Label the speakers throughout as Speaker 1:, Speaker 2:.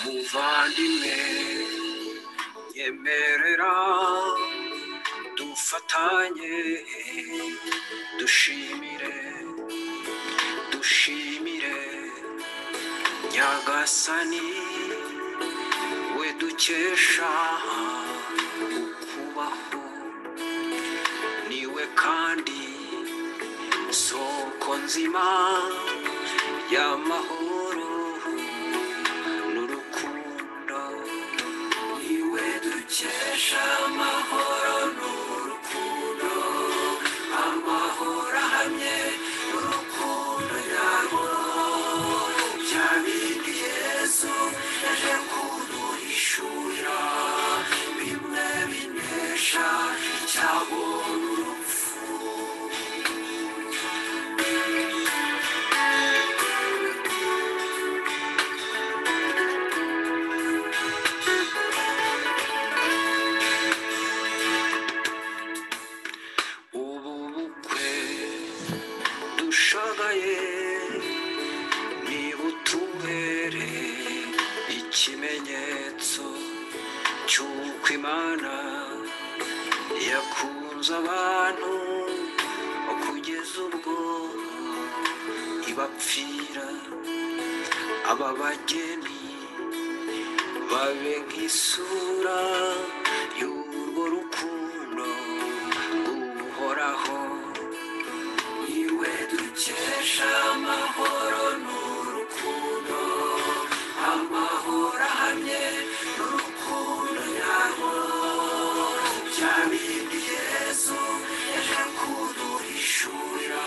Speaker 1: muvandimwe nyemerera dufatanye dushimire dushimire nyagasani we dukesha ukubaho niwe kandi soko nzima y'amahoro n'urukundo niwe dukesha amahoro n'urukundo amahoro ahamye n'urukundo yarwo bya bindi yesu yaje kuduhishurira bimwe binesha icyago n'urupfu ubu bukwe dushagaye nibutubere ikimenyetso cy'uko imana yakunze abantu kugeza ubwo ibapfira aba bageni babe nk'isura y'urwo rukundo ruhoraho iwe dukesha amahoro n'urukundo amahoro ahamye n'urukundo yarwo bya bindi yesu yaje kuduhishurira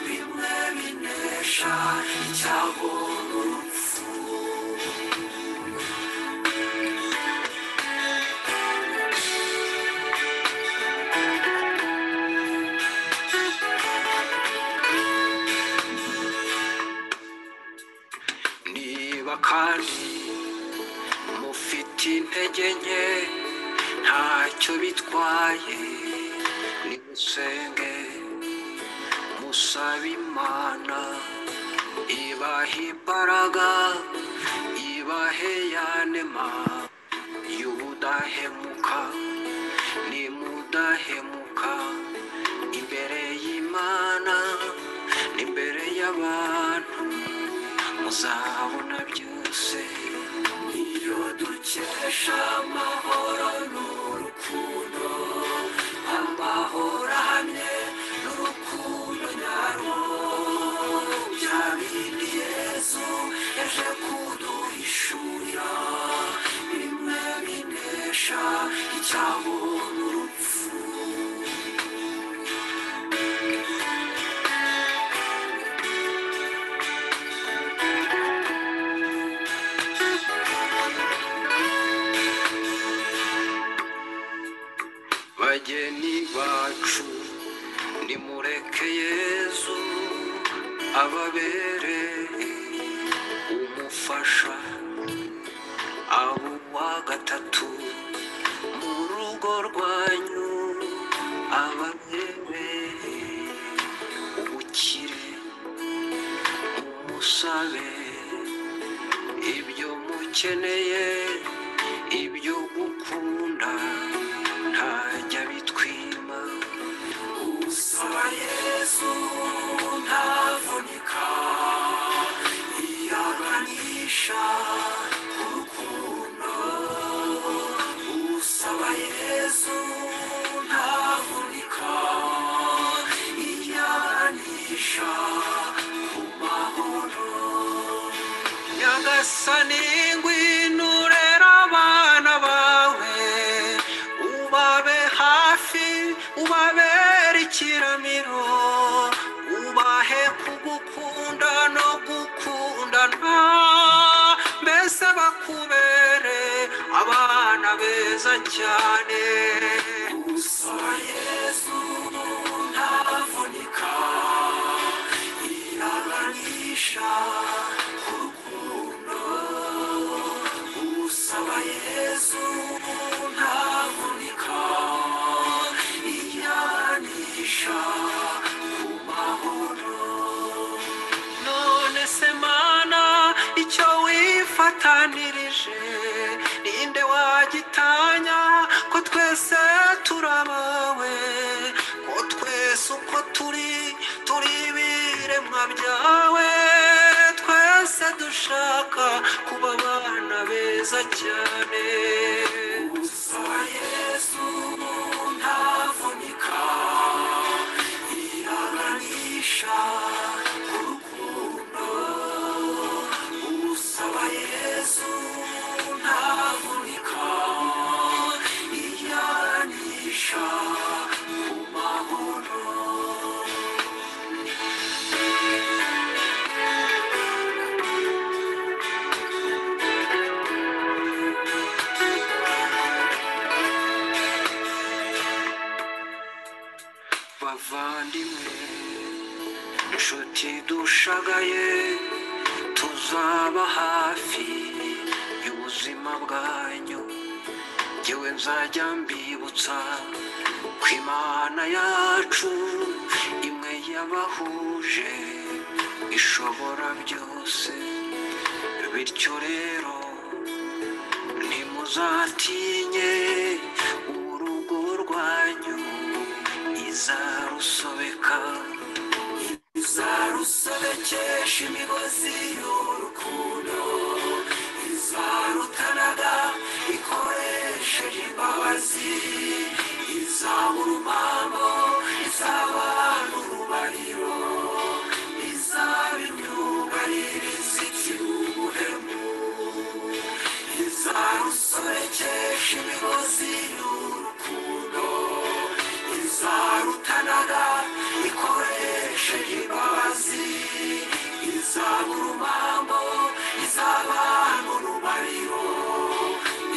Speaker 1: bimwe binesha icyago n'urupfu niba kandi mufite intege nke ntacyo bitwaye nimusenge musaba imana ibaha imbaraga ibahe yanema y'ubudahemuka nimudahemuka imbere y'imana n'imbere y'abantu muzabona byose iyo dukesha amahoro n'urukundo amahoro ahamye n'urukundo nyarwo bya bindi yesu yaje kuduhishurira bimwe binesha icyago n'urupfu bageni bacu nimureke yezu ababere umufasha abo wa gatatu mu rugo rwanyu ababere ubukire umusabe ibyo mukeneye ibyo gukunda ntajya bitwima usaba yesu ntavunika iyaganisha urukundo usaba yesu ntavunika iyaganisha umahoro nyagasani ngwinurera abana bawe ubabe hafi ubabere ikiramiro ubahe kugukunda no gukundana mbese bakubere abana beza cyane usaba yesu ntavunika iraganisha urukundo usaba yesu ntavunika iyanisha ku mahoro none se mana icyo wifatanirira unejeje ninde wagitanya ko twese turabawe ko twese uko turi turi ibiremwa byawe twese dushaka kuba abana beza cyane gusa yesu ntavunika iraganisha ku rukundo usaba yesu ntavunika iyanisha ku mahoro bavandimwe inshuti dushagaye tuzaba hafi y'ubuzima bwanyu ngewe nzajya mbibutsa ko imana yacu imwe yabahuje ishobora byose bityo rero ntimuzatinye urugo rwanyu izarusobeka izarusobekesha imigozi y'urukundo izarutanaga ikoresheje imbabazi izaba urumambo izaba n'urubariro izaba imyugaririza ikirubuhemu izarusorekesha imigozi y'urukundo izarutanaga ikoresheje imbabazi izaba urumambo izaba n'urubariro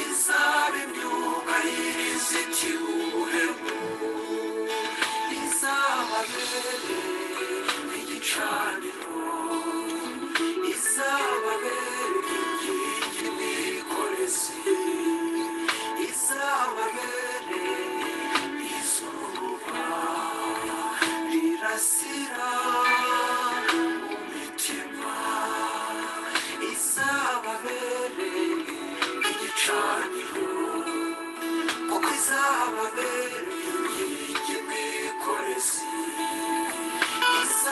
Speaker 1: izaba imyugaririza ikirubuhemu izaba bene igicaniro izaba bene inkingi n'ibikorezi izaba bene izuba rirasira mu mitima izaba bene igicaniro kuko izababera inkingi n'imikorezi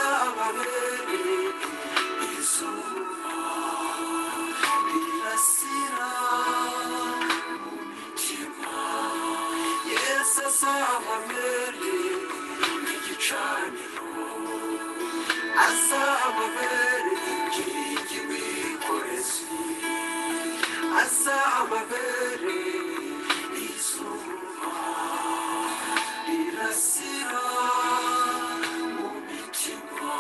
Speaker 1: izababere izuba rirasira mu mitima yesu azababere igicaniro azababere inkingi n'imikorezi azababere izuba rirasira mu mitima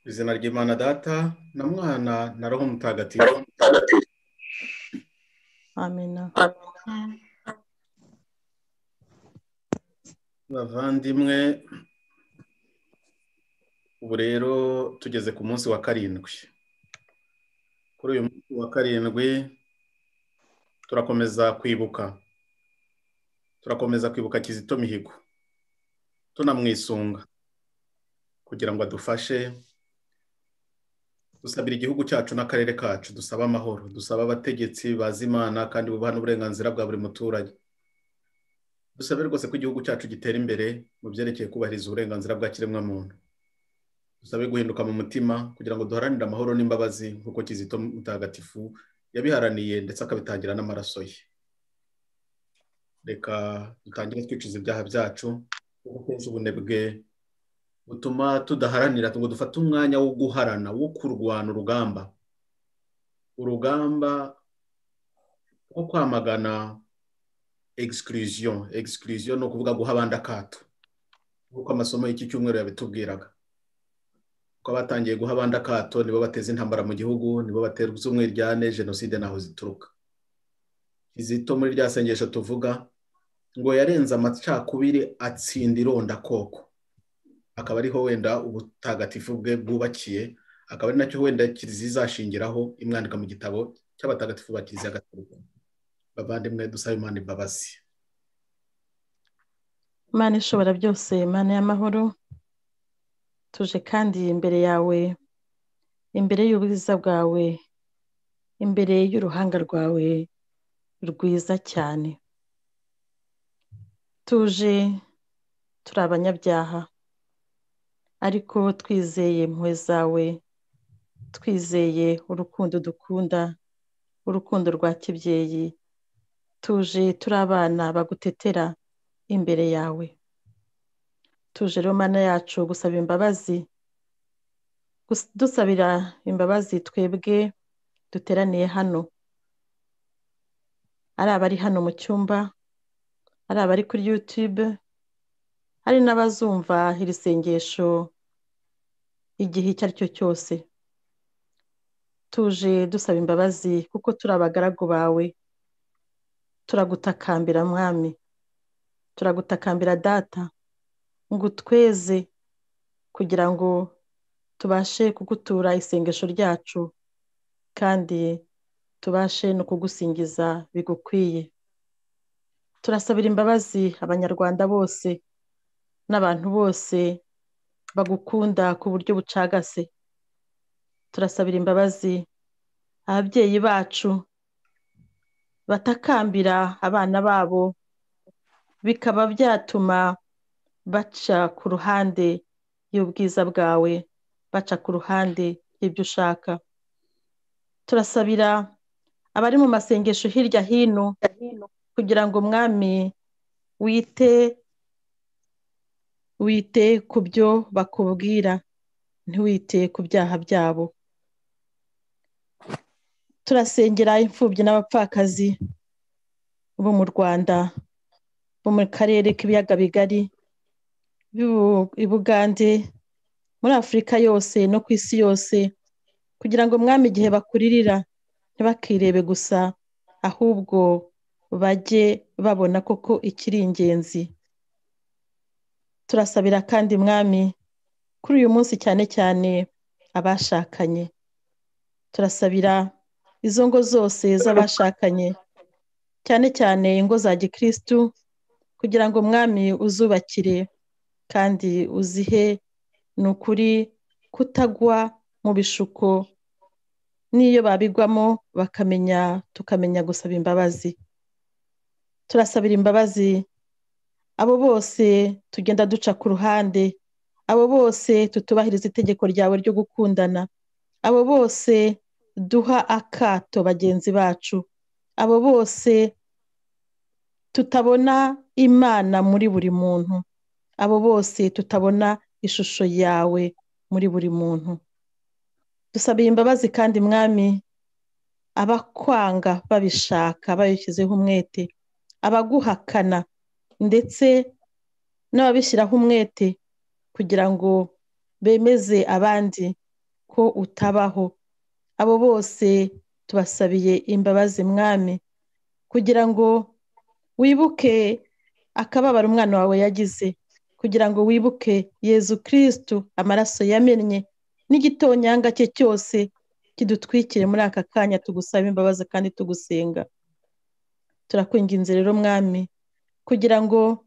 Speaker 2: izina ry'imana data na mwana na roho mutagatifu
Speaker 3: amena
Speaker 2: bavandimwe ubu rero tugeze ku munsi wa karindwi kuri uyu munsi wa karindwi turakomeza kwibuka turakomeza kwibuka kizito mihigo tunamwisunga kugira ngo adufashe dusabira igihugu cyacu n'akarere kacu dusaba amahoro dusaba abategetsi bazi imana kandi bubaha n'uburenganzira bwa buri muturage dusabe rwose ko igihugu cyacu gitera imbere mu byerekeye kubahiriza uburenganzira bwa kiremwamuntu dusabe guhinduka mu mutima kugira ngo duharanire amahoro n'imbabazi nk'uko kizito mutagatifu yabiharaniye ndetse akabitangira n'amaraso ye reka dutangire twicuza ibyaha byacu kuko kenshi ubunebwe butuma tudaharanira ngo dufate umwanya wo guharana wo kurwana urugamba urugamba rwo kwamagana egisikiriziyo egisikiriziyo ni ukuvuga guha abandi akato nk'uko amasomo y'iki cyumweru yabitubwiraga ko abatangiye guha abandi akato nibo bateza intambara mu gihugu nibo batera ubuzumwe ryane jenoside n'aho zituruka izito muri rya sengesho tuvuga ngo yarenze amacakubiri atsinda irondakoko akaba ariho wenda ubutagatifu bwe bwubakiye akaba ari nacyo wenda kiliziya izashingiraho imwandika mu gitabo cy'abatagatifu ba kiliziya gatolika bavandimwe dusaba imana imbabazi
Speaker 3: imana ishobora byose imana y'amahoro tuje kandi imbere yawe imbere y'ubwiza bwawe imbere y'uruhanga rwawe rwiza cyane tuje turi abanyabyaha ariko twizeye impuhwe zawe twizeye urukundo dukunda urukundo rwa kibyeyi tuje turi abana bagutetera imbere yawe tuje rero mana yacu gusaba imbabazi Gus- dusabira imbabazi twebwe duteraniye hano ari abari hano mu cyumba ari abari kuri yutube hari n'abazumva iri sengesho igihe icyo ari cyo cyose tuje dusaba imbabazi kuko turi abagaragu bawe turagutakambira mwami turagutakambira data ngo utweze kugira ngo tubashe kugutura isengesho ryacu kandi tubashe no kugusingiza bigukwiye turasabira imbabazi abanyarwanda bose n'abantu bose bagukunda ku buryo bucagase turasabira imbabazi ababyeyi bacu batakambira abana babo bikaba byatuma baca ku ruhande y'ubwiza bwawe baca ku ruhande y'ibyo ushaka turasabira abari mu masengesho hirya hino kugira ngo mwami wite wite ku byo bakubwira ntiwite ku byaha byabo turasengera imfubyi n'abapfakazi bo mu rwanda bo mu karere k'ibiyaga bigari b'u- i bugande muri afurika yose no ku isi yose kugira ngo mwami igihe bakuririra ntibakirebe gusa ahubwo bajye babona koko ikiri ingenzi turasabira kandi mwami kuri uyu munsi cyane cyane abashakanye turasabira izo ngo zose z'abashakanye cyane cyane ingo za gikirisitu kugira ngo mwami uzubakire kandi uzihe ni ukuri kutagwa mu bishuko n'iyo babigwamo bakamenya tukamenya gusaba imbabazi turasabira imbabazi abo bose tugenda duca ku ruhande abo bose tutubahiriza itegeko ryawe ryo gukundana abo bose duha akato bagenzi bacu abo bose tutabona imana muri buri muntu abo bose tutabona ishusho yawe muri buri muntu dusabiye imbabazi kandi mwami abakwanga babishaka babishyizeho umwete abaguhakana ndetse n'ababishyiraho umwete kugira ngo bemeze abandi ko utabaho abo bose tubasabiye imbabazi mwami kugira ngo wibuke akababaro umwana wawe yagize kugira ngo wibuke yezu kirisitu amaraso yamennye n'igitonyanga cye cyose kidutwikire muri aka kanya tugusaba imbabazi kandi tugusenga turakwinginze rero mwami kugira ngo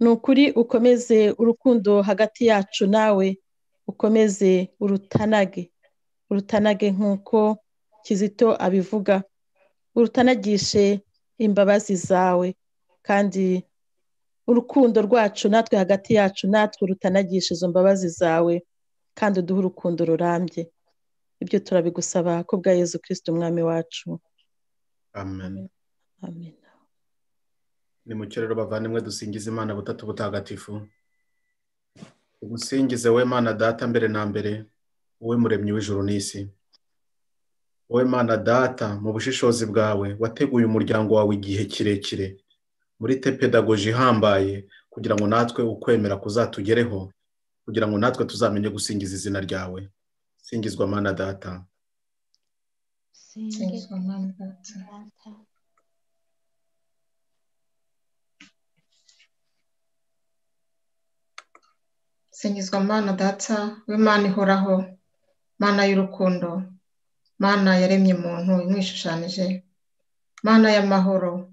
Speaker 3: ni ukuri ukomeze urukundo hagati yacu nawe ukomeze urutanage urutanage nk'uko kizito abivuga urutanagishe imbabazi zawe kandi urukundo rwacu natwe hagati yacu natwe rutanagishe izo mbabazi zawe kandi uduhe urukundo rurambye ibyo turabigusaba ku bwa yezu kirisiti umwami wacu
Speaker 2: amen
Speaker 3: amen
Speaker 2: ni mu rero bavandimwe dusingiza imana butatu butagatifu ugusingize we mana data mbere na mbere wowe muremyi w'ijuru n'isi wowe mana data mu bushishozi bwawe wateguye umuryango wawe igihe kirekire muri te pedagoji ihambaye kugira ngo natwe ukwemera kuzatugereho kugira ngo natwe tuzamenye gusingiza izina ryawe singizwa mana data
Speaker 4: Singizwa Mana Data, singizwa Mana Data w'Imana ihoraho, Mana y'urukundo, Mana yaremye muntu imwishushanije, Mana y'amahoro,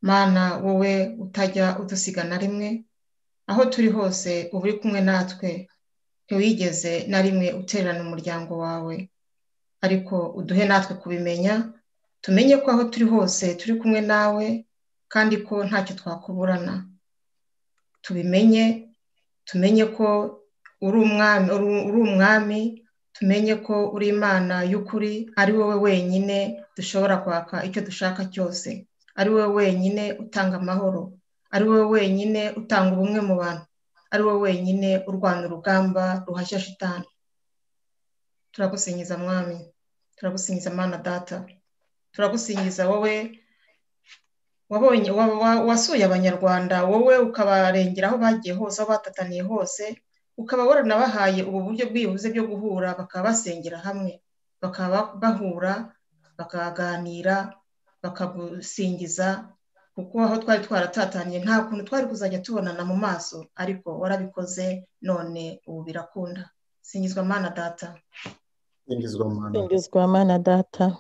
Speaker 4: mana wowe utajya udusiga na rimwe aho turi hose uba uri kumwe natwe ntiwigeze na rimwe utererana umuryango wawe ariko uduhe natwe kubimenya tumenye ko aho turi hose turi kumwe nawe kandi ko ntacyo twakuburana tubimenye tumenye ko uri umwami uri umwami tumenye ko uri imana y'ukuri ari wowe wenyine dushobora kwaka icyo dushaka cyose ari wowe wenyine utanga amahoro ari wowe wenyine utanga ubumwe mu bantu ari wowe wenyine urwana urugamba ruhashya shitani turagusingiza mwami turagusingiza mwana data turagusingiza wowe wabonye wa- wa- wasuye abanyarwanda wowe ukabarengera aho bagiye hose aho batataniye hose ukaba waranabahaye ubu buryo bwihuse byo guhura bakaba basengera hamwe bakaba bahura bakaganira bakagusingiza kuko aho twari twaratataniye nta kuntu twari kuzajya tubonana mu maso ariko warabikoze none ubu birakunda singizwa mana data
Speaker 2: singizwa mana
Speaker 3: singizwa mana data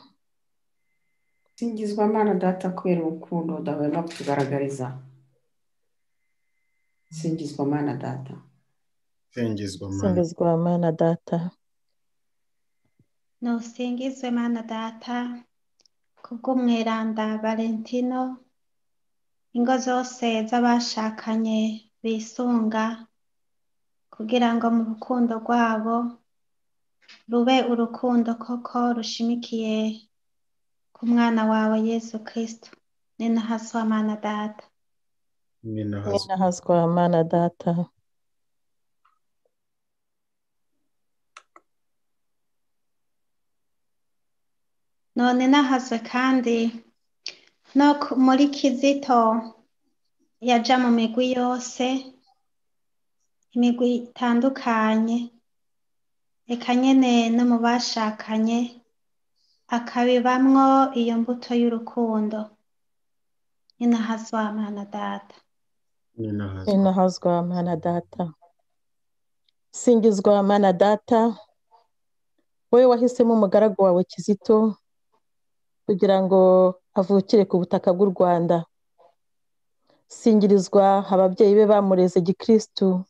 Speaker 5: singizwa amana data kubera urukundo udahwema kutugaragariza singizwa amana data
Speaker 2: singizwa mana
Speaker 3: singizwa mana data
Speaker 6: ntusingizwe mana data kubw'umweranda valentino ingo zose z'abashakanye bisunga kugira ngo mu rukundo rwabo rube urukundo koko rushimikiye ku mwana wawe yesu kirisito ni nahaswa mana data
Speaker 2: nina hazwi
Speaker 3: ninahazwa mana data
Speaker 6: none nahazwe kandi no ku- muri kizito yaja mu migwi yose imigwi itandukanye reka nyene no mu bashakanye akabibamwo iyo mbuto y'urukundo ninahazwa mana data
Speaker 2: nina hazwi
Speaker 3: ninahazwa mana data singizwa mana data wowe wahisemo umugaragu wawe kizito kugira ngo avukire ku butaka bw'u rwanda singirizwa ababyeyi be bamureze gikristu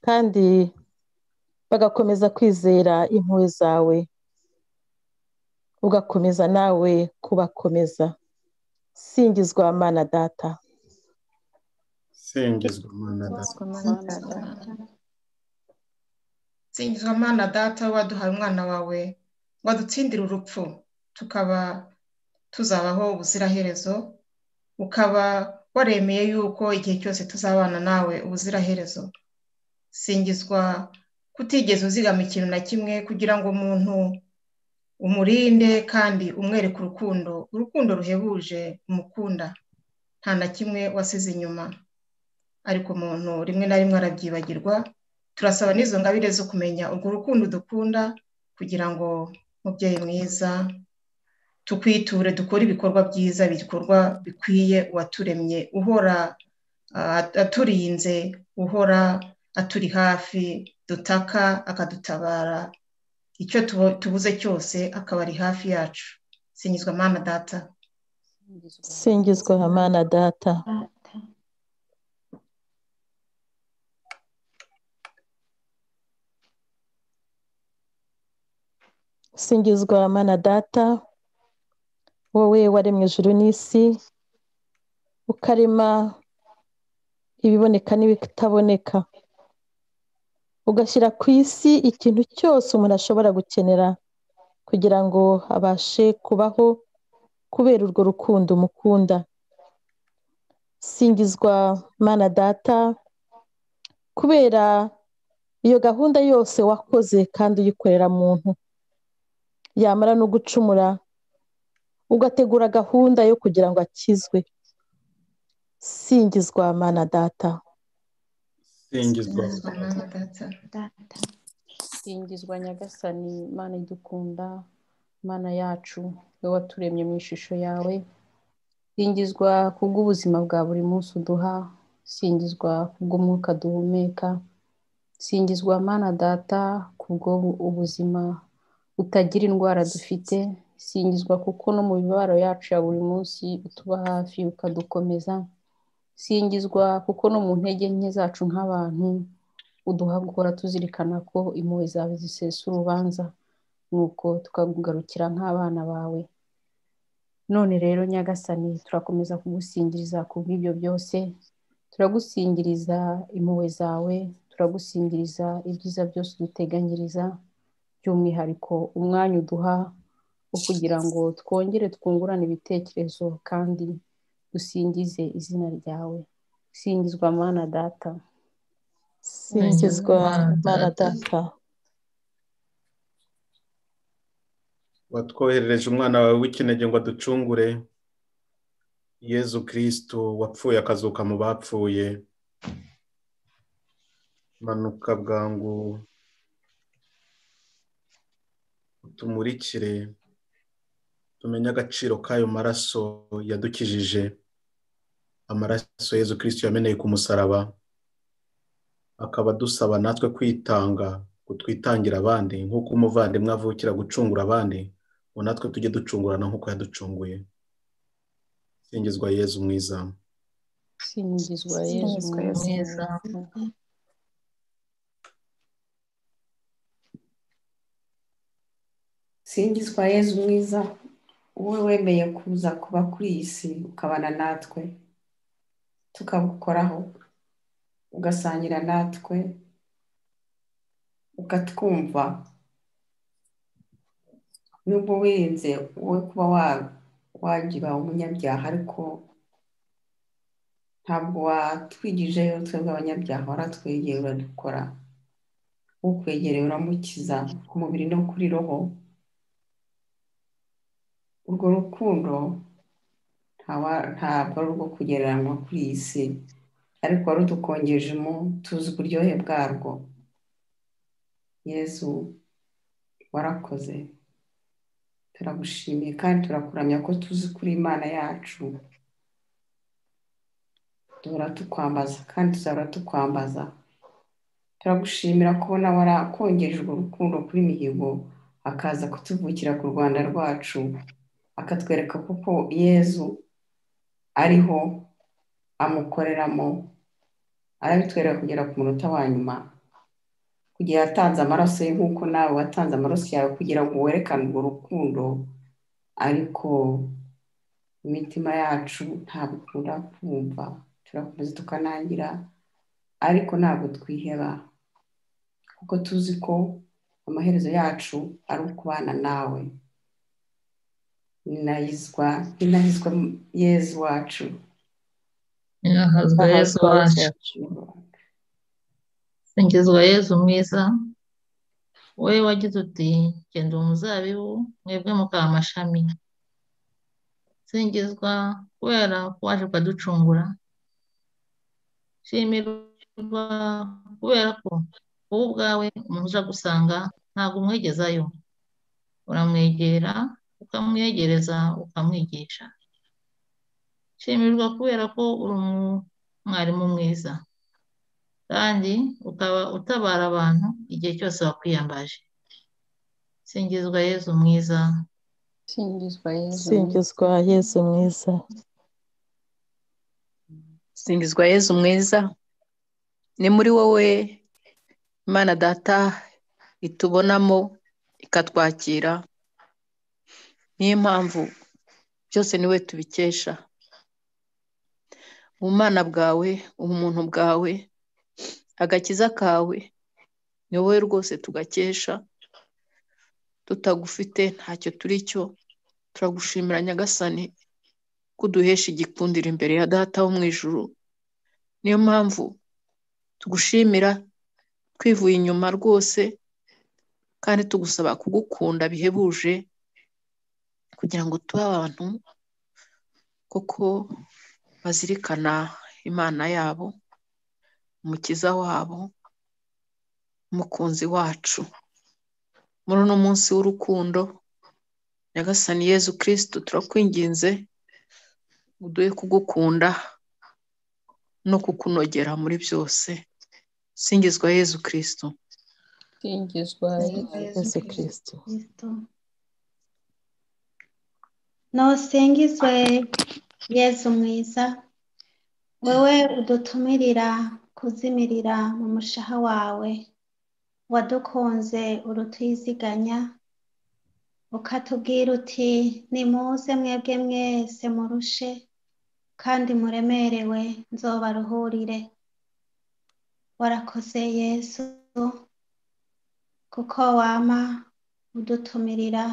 Speaker 3: kandi bagakomeza kwizera impuhwe zawe ugakomeza nawe kubakomeza singizwa mana data
Speaker 2: singizwa mana data
Speaker 4: singizwa mana data waduhaye umwana wawe wadutsindira urupfu tukaba tuzabaho ubuziraherezo ukaba waremeye yuko igihe cyose tuzabana nawe ubuziraherezo singizwa kutigeze uzigama ikintu na kimwe kugira ngo umuntu umurinde kandi umwereke urukundo urukundo ruhebuje umukunda nta na kimwe wasize inyuma ariko umuntu rimwe na rimwe arabyibagirwa turasaba n'izo ngabire zo kumenya urwo rukundo dukunda kugira ngo mubyeyi mwiza tukwiture dukore ibikorwa byiza ibikorwa bikwiye uwaturemye uhora ah, aturinze uhora aturi hafi dutaka akadutabara icyo tubu- tubuze cyose akaba ari hafi yacu singizwa mana data
Speaker 3: singizwa mana data singizwa mana data wowe waremwe ijuru n'isi ukarema ibiboneka n'ibitaboneka ugashyira ku isi ikintu cyose umuntu ashobora gukenera kugira ngo abashe kubaho kubera urwo rukundo umukunda singizwa mana data kubera iyo gahunda yose wakoze kandi uyikorera muntu yamara no gucumura ugategura gahunda yo kugira ngo akizwe singizwa mana data
Speaker 2: singizwa
Speaker 4: singizwa mana data
Speaker 6: data
Speaker 7: singizwa nyagasani mana idukunda mana yacu wowe waturemye mu ishusho yawe singizwa kubw'ubuzima bwa buri munsi uduha singizwa kubw'umwuka duhumeka singizwa mana data kubwo ubuzima butagira indwara dufite singizwa kuko no mu mibabaro yacu ya buri munsi utuba hafi ukadukomeza singizwa kuko no mu ntege nke zacu nk'abantu uduhagura tuzirikana ko impuhwe zawe zisesa urubanza nuko tukagugarukira nk'abana bawe none rero nyagasani turakomeza kugusingiriza ku bw'ibyo byose turagusingiriza impuhwe zawe turagusingiriza ibyiza byose uduteganyiriza by'umwihariko umwanya uduha wo kugira ngo twongere twungurane ibitekerezo kandi dusingize izina ryawe singizwa mana data
Speaker 3: singizwa mana data
Speaker 2: watwoherereje umwana wawe w'ikinege ngo aducungure yezu kirisitu wapfuye akazuka mu bapfuye manuka bwangu utumurikire tumenye agaciro k'ayo maraso yadukijije amaraso yezu kirisitu yameneye ku musaraba akaba adusaba natwe kwitanga kutwitangira abandi nk'uko umuvandimwe avukira gucungura abandi ngo natwe tujye ducungurana nk'uko yaducunguye singizwa yezu mwiza
Speaker 7: singizwa yezu
Speaker 4: Singizwa Yezu
Speaker 7: mwiza
Speaker 5: singizwa yezu mwiza wowe wemeye kuza kuba kuri iyi si ukabana natwe tukagukoraho ugasangira natwe ukatwumva nubwo wirinze wowe kuba wa- wagira umunyabyaha ariko ntabwo watwigijeyo twebwe abanyabyaha waratwegera uradukora ukwegereye uramukiza ku mubiri no kuri roho urwo rukundo ntawa- ntabwo ari urwo kugereranywa kuri iyi si ariko warudukongejemo tuzi uburyohe bwarwo yezu warakoze turagushimiye kandi turakuramya ko tuzi kuri imana yacu duhora tukwambaza kandi tuzahora tukwambaza turagushimira kubona warakongeje urwo rukundo kuri mihigo akaza kutuvukira ku rwanda rwacu akatwereka kuko yezu ariho amukoreramo arabitwereka kugera ku munota wa nyuma kugira yatanze amaraso ye nk'uko nawe watanze amaraso yawe kugira ngo werekane urwo rukundo ariko imitima yacu ntabwo ikunda kumva turakomeza tukanangira ariko ntabwo twiheba kuko tuzi ko amaherezo yacu ari ukubana nawe ninahizwa ninahizwa yezu wacu
Speaker 8: Ninahazwa Yezu wacu, singizwa Yezu mwiza, wowe wagize uti genda umuzabibu mwebwe mukaba amashami, singizwa kubera ko waje ukaducungura, shimirwa kubera ko wowe ubwawe umuntu uja gusanga ntabwo umwegezayo, uramwegera ukamwegereza ukamwigisha. shimirwa kubera ko uri umwarimu mwiza kandi ukaba utabara abantu igihe cyose wakwiyambaje singizwa yezu mwiza
Speaker 7: singizwa
Speaker 3: singizwa
Speaker 7: yezu mwiza
Speaker 3: yezu mwiza
Speaker 9: singizwa yezu mwiza ni muri wowe imana data itubonamo ikatwakira niyo mpamvu byose niwe tubikesha ubumana bwawe ubumuntu bwawe agakiza kawe ni wowe rwose tugakesha tutagufite ntacyo turi cyo turagushimira nyagasani kuduhesha igikundiro imbere ya data wo mu ijuru niyo mpamvu tugushimira twivuye inyuma rwose kandi tugusaba kugukunda bihebuje kugira ngo tube abantu kuko bazirikana imana yabo umukiza wabo umukunzi wacu muri uno munsi w'urukundo nyagasani yezu kirisitu turakwinginze uduhe kugukunda no kukunogera muri byose singizwa yezu kirisitu
Speaker 7: singizwa yezu
Speaker 3: yezu kirisitu
Speaker 6: kristo ntusingizwe yezu mwiza wowe udutumirira kuzimirira mu mushaha wawe wadukunze urutwiziganya ukatubwira uti nimuze mwebwe mwese murushe kandi muremerewe nzobaruhurire warakoze yesu kuko wama udutumirira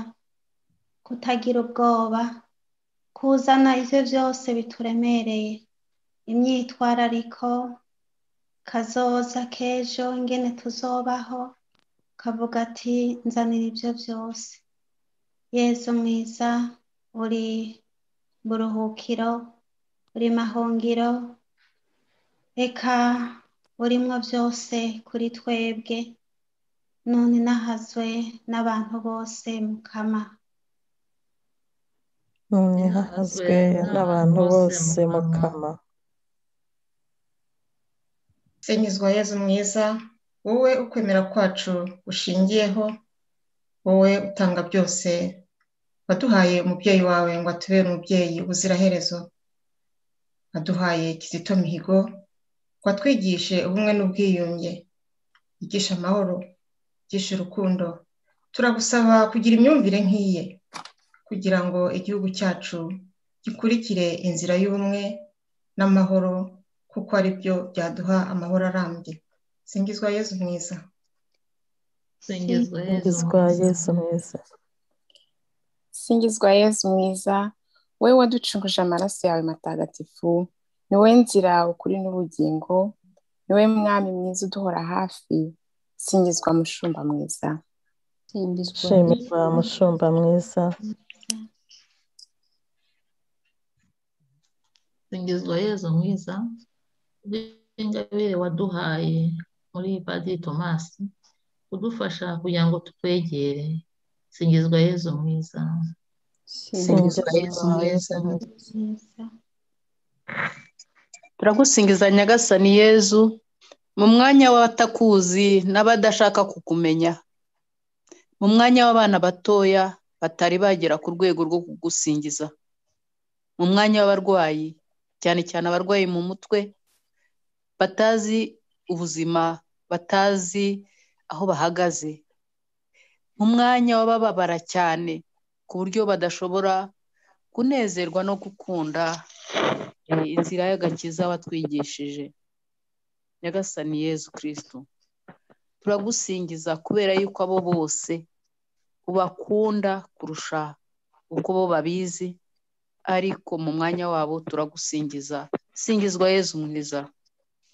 Speaker 6: kutagira ubwoba kuzana ibyo byose bituremereye imyitwarariko kazoza k'ejo ingene tuzobaho kavuga ati nzanira ibyo byose yezu mwiza uri buruhukiro uri mahungiro reka urimwo byose kuri twebwe none nahazwe n'abantu bose mukama
Speaker 10: none hahazwe n'abantu bose mukama
Speaker 4: senyizwa yezu mwiza wowe ukwemera kwacu gushingiyeho wowe utanga byose waduhaye umubyeyi wawe ngo atubere umubyeyi ubuziraherezo waduhaye kizito mihigo ngo atwigishe ubumwe n'ubwiyunge yigisha amahoro yigisha urukundo turagusaba kugira imyumvire nk'iye kugira ngo igihugu cyacu gikurikire inzira y'ubumwe n'amahoro kuko ari byo byaduha amahoro arambye singizwa yezu mwiza
Speaker 8: singizwa yezu
Speaker 10: singizwa yesu mwiza
Speaker 11: singizwa yezu mwiza we waducunguje amaraso yawe matagatifu ni wowe nzira ukuri n'ubugingo ni wowe mwami mwiza uduhora hafi singizwa mushumba mwiza
Speaker 10: shimirwa mushumba mwiza
Speaker 8: singizwa yezu mwiza w'ingabire waduhaye muri padiri tomasi udufasha kugira ngo tukwegere singizwa yezu mwiza
Speaker 10: singizwa yesu mwiza
Speaker 6: mwiza
Speaker 9: turagusingiza nyagasani yezu mu mwanya w'abatakuzi n'abadashaka kukumenya mu mwanya w'abana batoya batari bagera ku rwego rwo kugusingiza mu mwanya w'abarwayi cyane cyane abarwayi mu mutwe batazi ubuzima batazi aho bahagaze mu mwanya w'abababara cyane ku buryo badashobora kunezerwa no gukunda eh, inzira y'agakiza watwigishije nyagasani yezu kirisitu turagusingiza kubera yuko abo bose ubakunda kurusha uko bo babizi ariko mu mwanya wabo turagusingiza singizwa yezu mwiza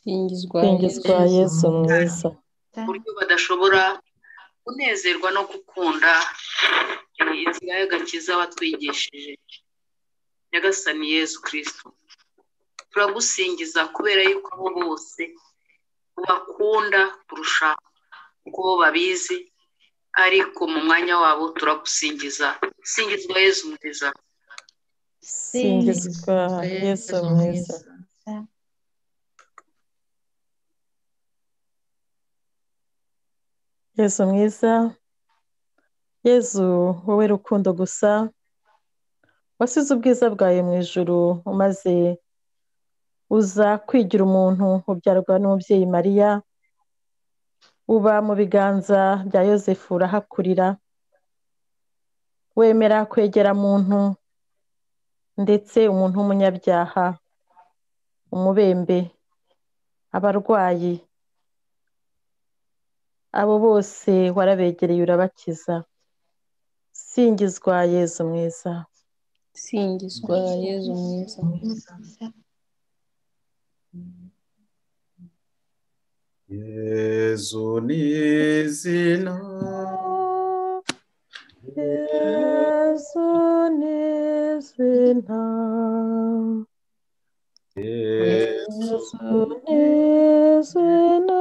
Speaker 7: singizwa
Speaker 10: singizwa yesu mwiza
Speaker 9: ku buryo badashobora kunezerwa no gukunda eh, inzira y'agakiza watwigishije nyagasani yezu kirisitu turagusingiza kubera yuko abo bose ubakunda kurusha uko bo babizi ariko mu mwanya wabo turagusingiza singizwa yezu mwiza
Speaker 10: singizwa yesu mwiza yesu mwiza yesu wowe rukundo gusa wasize ubwiza bwawe mu ijuru umaze uza kwigira umuntu ubyarwa n'umubyeyi mariya uba mu biganza bya yosefu urahakurira wemera kwegera muntu ndetse umuntu w'umunyabyaha umubembe abarwayi abo bose warabegereye urabakiza singizwa yezu mwiza
Speaker 7: singizwa yezu mwiza
Speaker 6: mwiza
Speaker 2: Yezu ni izina
Speaker 10: yesu ni izina
Speaker 2: Yezu
Speaker 10: yesu ni izina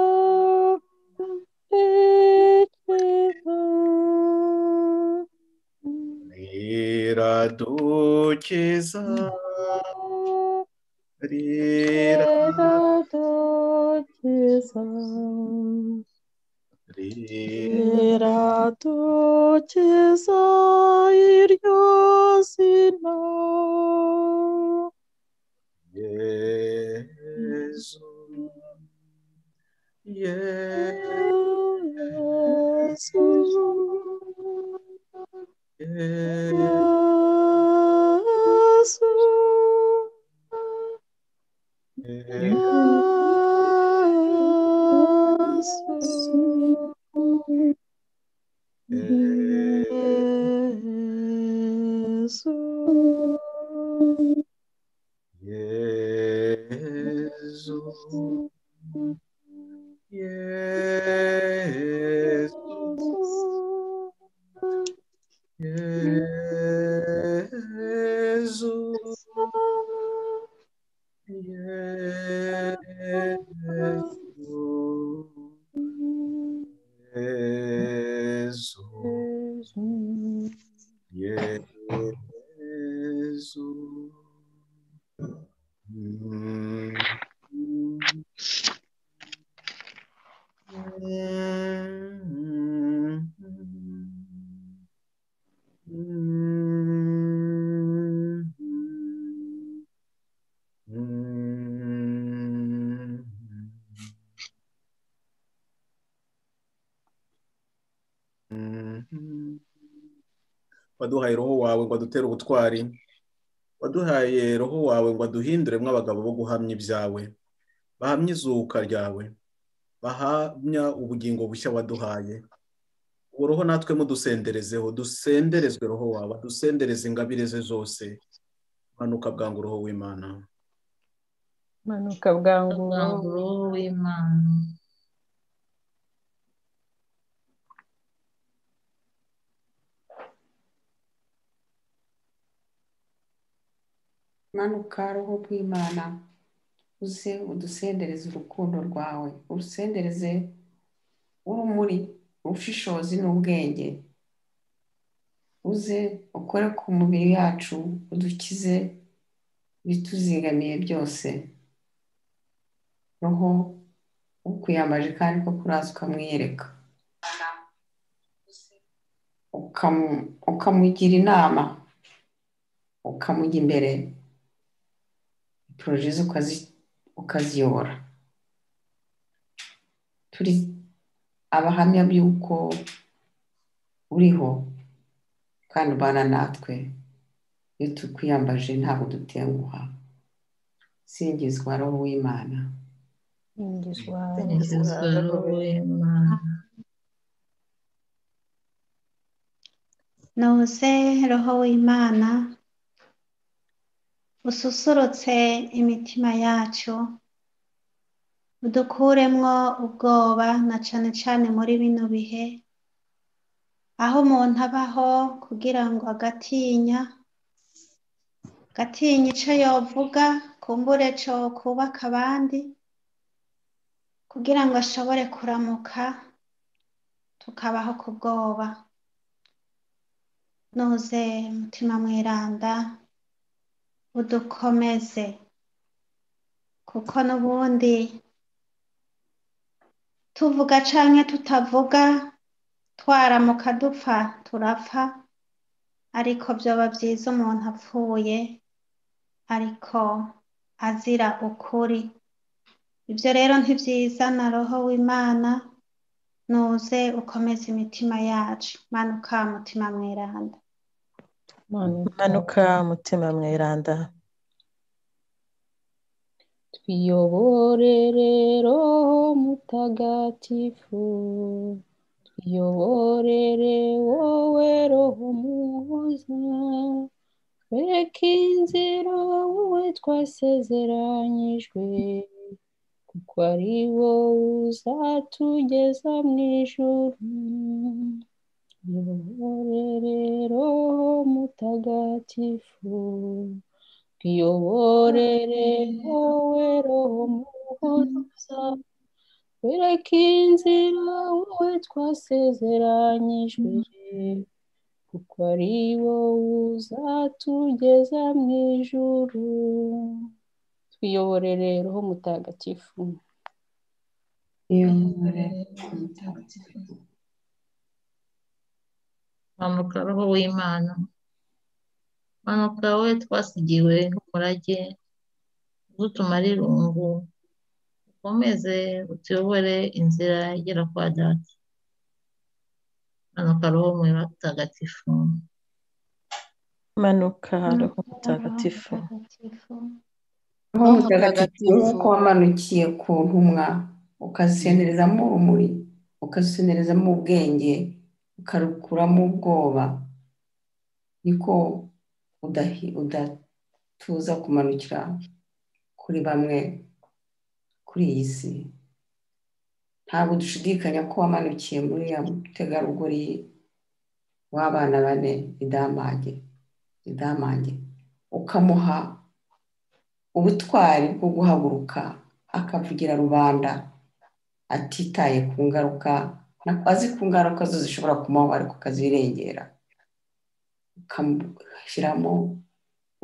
Speaker 10: rikiza
Speaker 2: riradukiza
Speaker 10: riradukiza
Speaker 2: riradukiza
Speaker 10: riradukiza iryo zina Yesu
Speaker 1: Yesu
Speaker 10: Yesu Yesu Yesu
Speaker 1: Yesu Yesu Yesu Yesu Yesu Yesu Mm. Mm. Mm. Mm.
Speaker 2: waduhaye roho wawe ngo adutere ubutwari waduhaye roho wawe ngo aduhinduremo abagabo bo guhamya ibyawe bahamya izuka ryawe bahamya ubugingo bushya waduhaye uwo roho natwe mudusenderezeho dusenderezwe roho wawe dusendereze ingabire ze zose manuka bwangu roho w'imana
Speaker 12: manuka bwangu
Speaker 8: roho w'imana
Speaker 5: manuka roho rw'imana uze udusendereze urukundo rwawe urusendereze urumuri ubushishozi n'ubwenge uze ukore ku mubiri yacu udukize ibituzigamiye byose roho ukwiyambaje kandi ko kuraza ukamwiyereka ukamu- ukamugira inama ukamujya imbere poroje ze ukazi- ukaziyobora turi abahamya by'uko uriho kandi ubana natwe iyo tukwiyambaje ntabwo dutenguha singizwa roho w'imana
Speaker 12: ingizwa
Speaker 8: singizwa roho w'imana
Speaker 6: Nuze roho w'Imana ususurutse imitima yacu udukuremwo ubwoba na cane cane muri bino bihe aho umuntu abaho kugira ngo agatinya agatinya ico yovuga kumbure co kubaka abandi kugira ngo ashobore kuramuka tukabaho ku bwoba nuze mutima mweranda udukomeze kuko n'ubundi tuvuga canke tutavuga twaramuka dupfa turapfa ariko vyoba vyiza umuntu apfuye ariko azira ukuri ibyo rero ntibyizana roho w'imana nuze ukomeze imitima yacu manuka mutima mweranda
Speaker 3: manuka mutima mweranda
Speaker 12: Tuyobore rero mutagatifu tuyoborere wowe roho muhoza twereke inzira wowe twasezeranyijwe kuko ari wowe uzatugeza mu ijuru tuyobore rero mutagatifu tuyobore rero roho muhoza twereke inzira wowe twasezeranyijwe kuko ari wowe uzatugeza mu ijuru twiyobore rero ho mutagatifu
Speaker 5: iyobore mutagatifu
Speaker 8: manuka roho w'imana manuka wowe twasigiwe nk'umurage udutumara irungu ukomeze utuyobore inzira igera kwa data manuka roho mutagatifu
Speaker 3: manuka roho mutagatifu
Speaker 5: roho mutagatifu nk'uko wamanukiye ku ntumwa ukazisenerezamo urumuri ukazisenerezamo ubwenge ukarukuramo ubwoba niko udahi- udatuza kumanukira kuri bamwe kuri iyi si ntabwo dushidikanya ko wamanukiye muri ya mutegarugori w'abana bane idamage idamage ukamuha ubutwari bwo guhaguruka akavugira rubanda atitaye ku ngaruka azi ku ngaruka zo zishobora kumubaho ariko akazirengera ukamushyiramo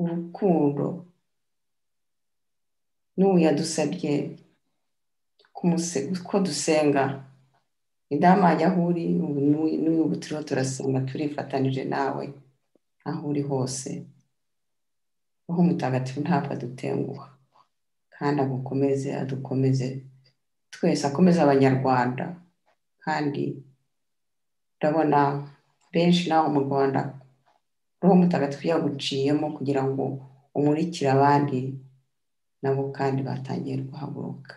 Speaker 5: urukundo n'ubu yadusabye ko dusenga idamage aho uri n'ubu turiho turasenga turifatanije nawe aho uri hose roho mutagatifu ntabwo adutenguha kandi agukomeze adukomeze twese akomeze abanyarwanda kandi urabona benshi nawe mu rwanda roho mutagatifu yaguciyemo kugira ngo umurikire abandi nabo kandi batangiye guhaguruka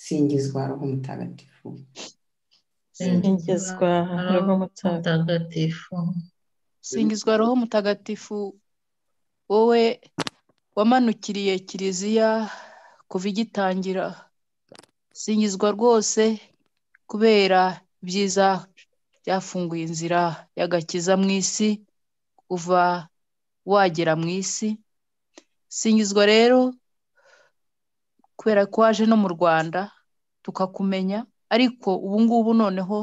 Speaker 5: singizwa roho mutagatifu
Speaker 3: singizwa roho
Speaker 8: mutagatifu
Speaker 9: singizwa roho mutagatifu wowe wamanukiriye kiliziya kuva igitangira singizwa rwose kubera ibyiza byafunguye inzira y'agakiza mu isi kuva wagera mu isi singizwa rero kubera ko waje no mu rwanda tukakumenya ariko ubu ngubu noneho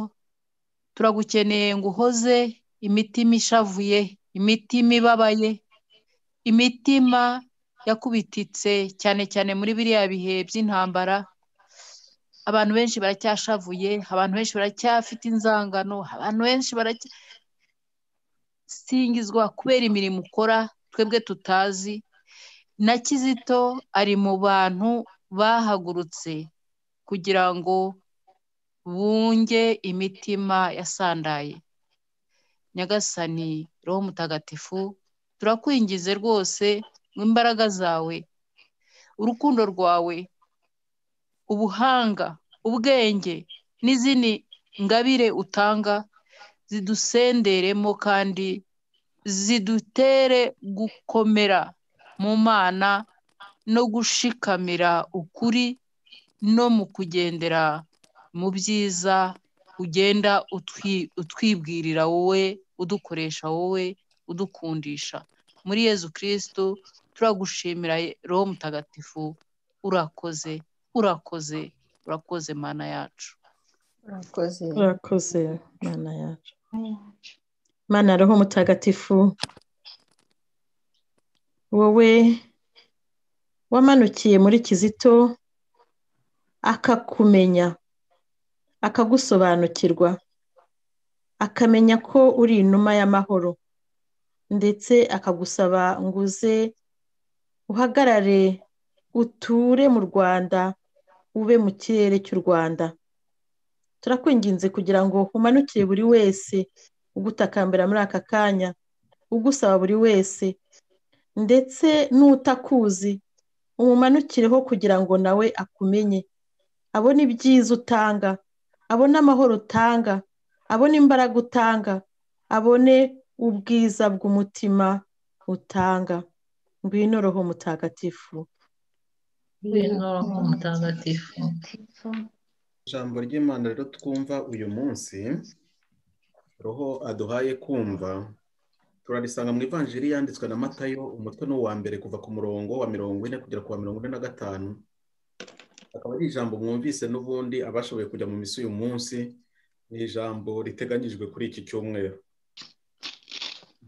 Speaker 9: turagukeneye ngo uhoze imitima ishavuye imitima ibabaye imitima yakubititse cyane cyane muri biriya bihe by'intambara abantu benshi baracyashavuye abantu benshi baracyafite inzangano abantu benshi singizwa kubera imirimo ukora twebwe tutazi na kizito ari mu bantu bahagurutse kugira ngo bunge imitima yasandaye nyagasani roho mutagatifu turakwingize rwose mu imbaraga zawe urukundo rwawe ubuhanga ubwenge n'izindi ngabire utanga zidusenderemo kandi zidutere gukomera mu mana no gushikamira ukuri no mu kugendera mu byiza ugenda utwibwirira wowe udukoresha wowe udukundisha muri yezu kirisitu turagushimira roho mutagatifu urakoze urakoze urakoze mana yacu
Speaker 7: urakoze
Speaker 3: urakoze mana yacu mana roho mutagatifu wowe wamanukiye muri kizito akakumenya akagusobanukirwa akamenya ko uri inuma y'amahoro ndetse akagusaba ngo uze uhagarare uture mu rwanda ube mu kirere cy'u rwanda turakwinginze kugira ngo umanukire buri wese ugutakambira muri aka kanya ugusaba buri wese ndetse n'utakuzi umumanukireho kugira ngo nawe akumenye abone ibyiza utanga abone amahoro utanga abone imbaraga utanga abone ubwiza bw'umutima utanga ngwino roho mutagatifu
Speaker 8: ngwino roho mutagatifu
Speaker 2: ijambo ry'imana rero twumva uyu munsi roho aduhaye kumva turarisanga mu ivanjiri yanditswe na matayo umutwe ni uwa mbere kuva ku murongo wa mirongo ine kugera ku wa mirongo ine na gatanu akaba ari ijambo mwumvise n'ubundi abashoboye kujya mu misi uyu munsi ni ijambo riteganyijwe kuri iki cyumweru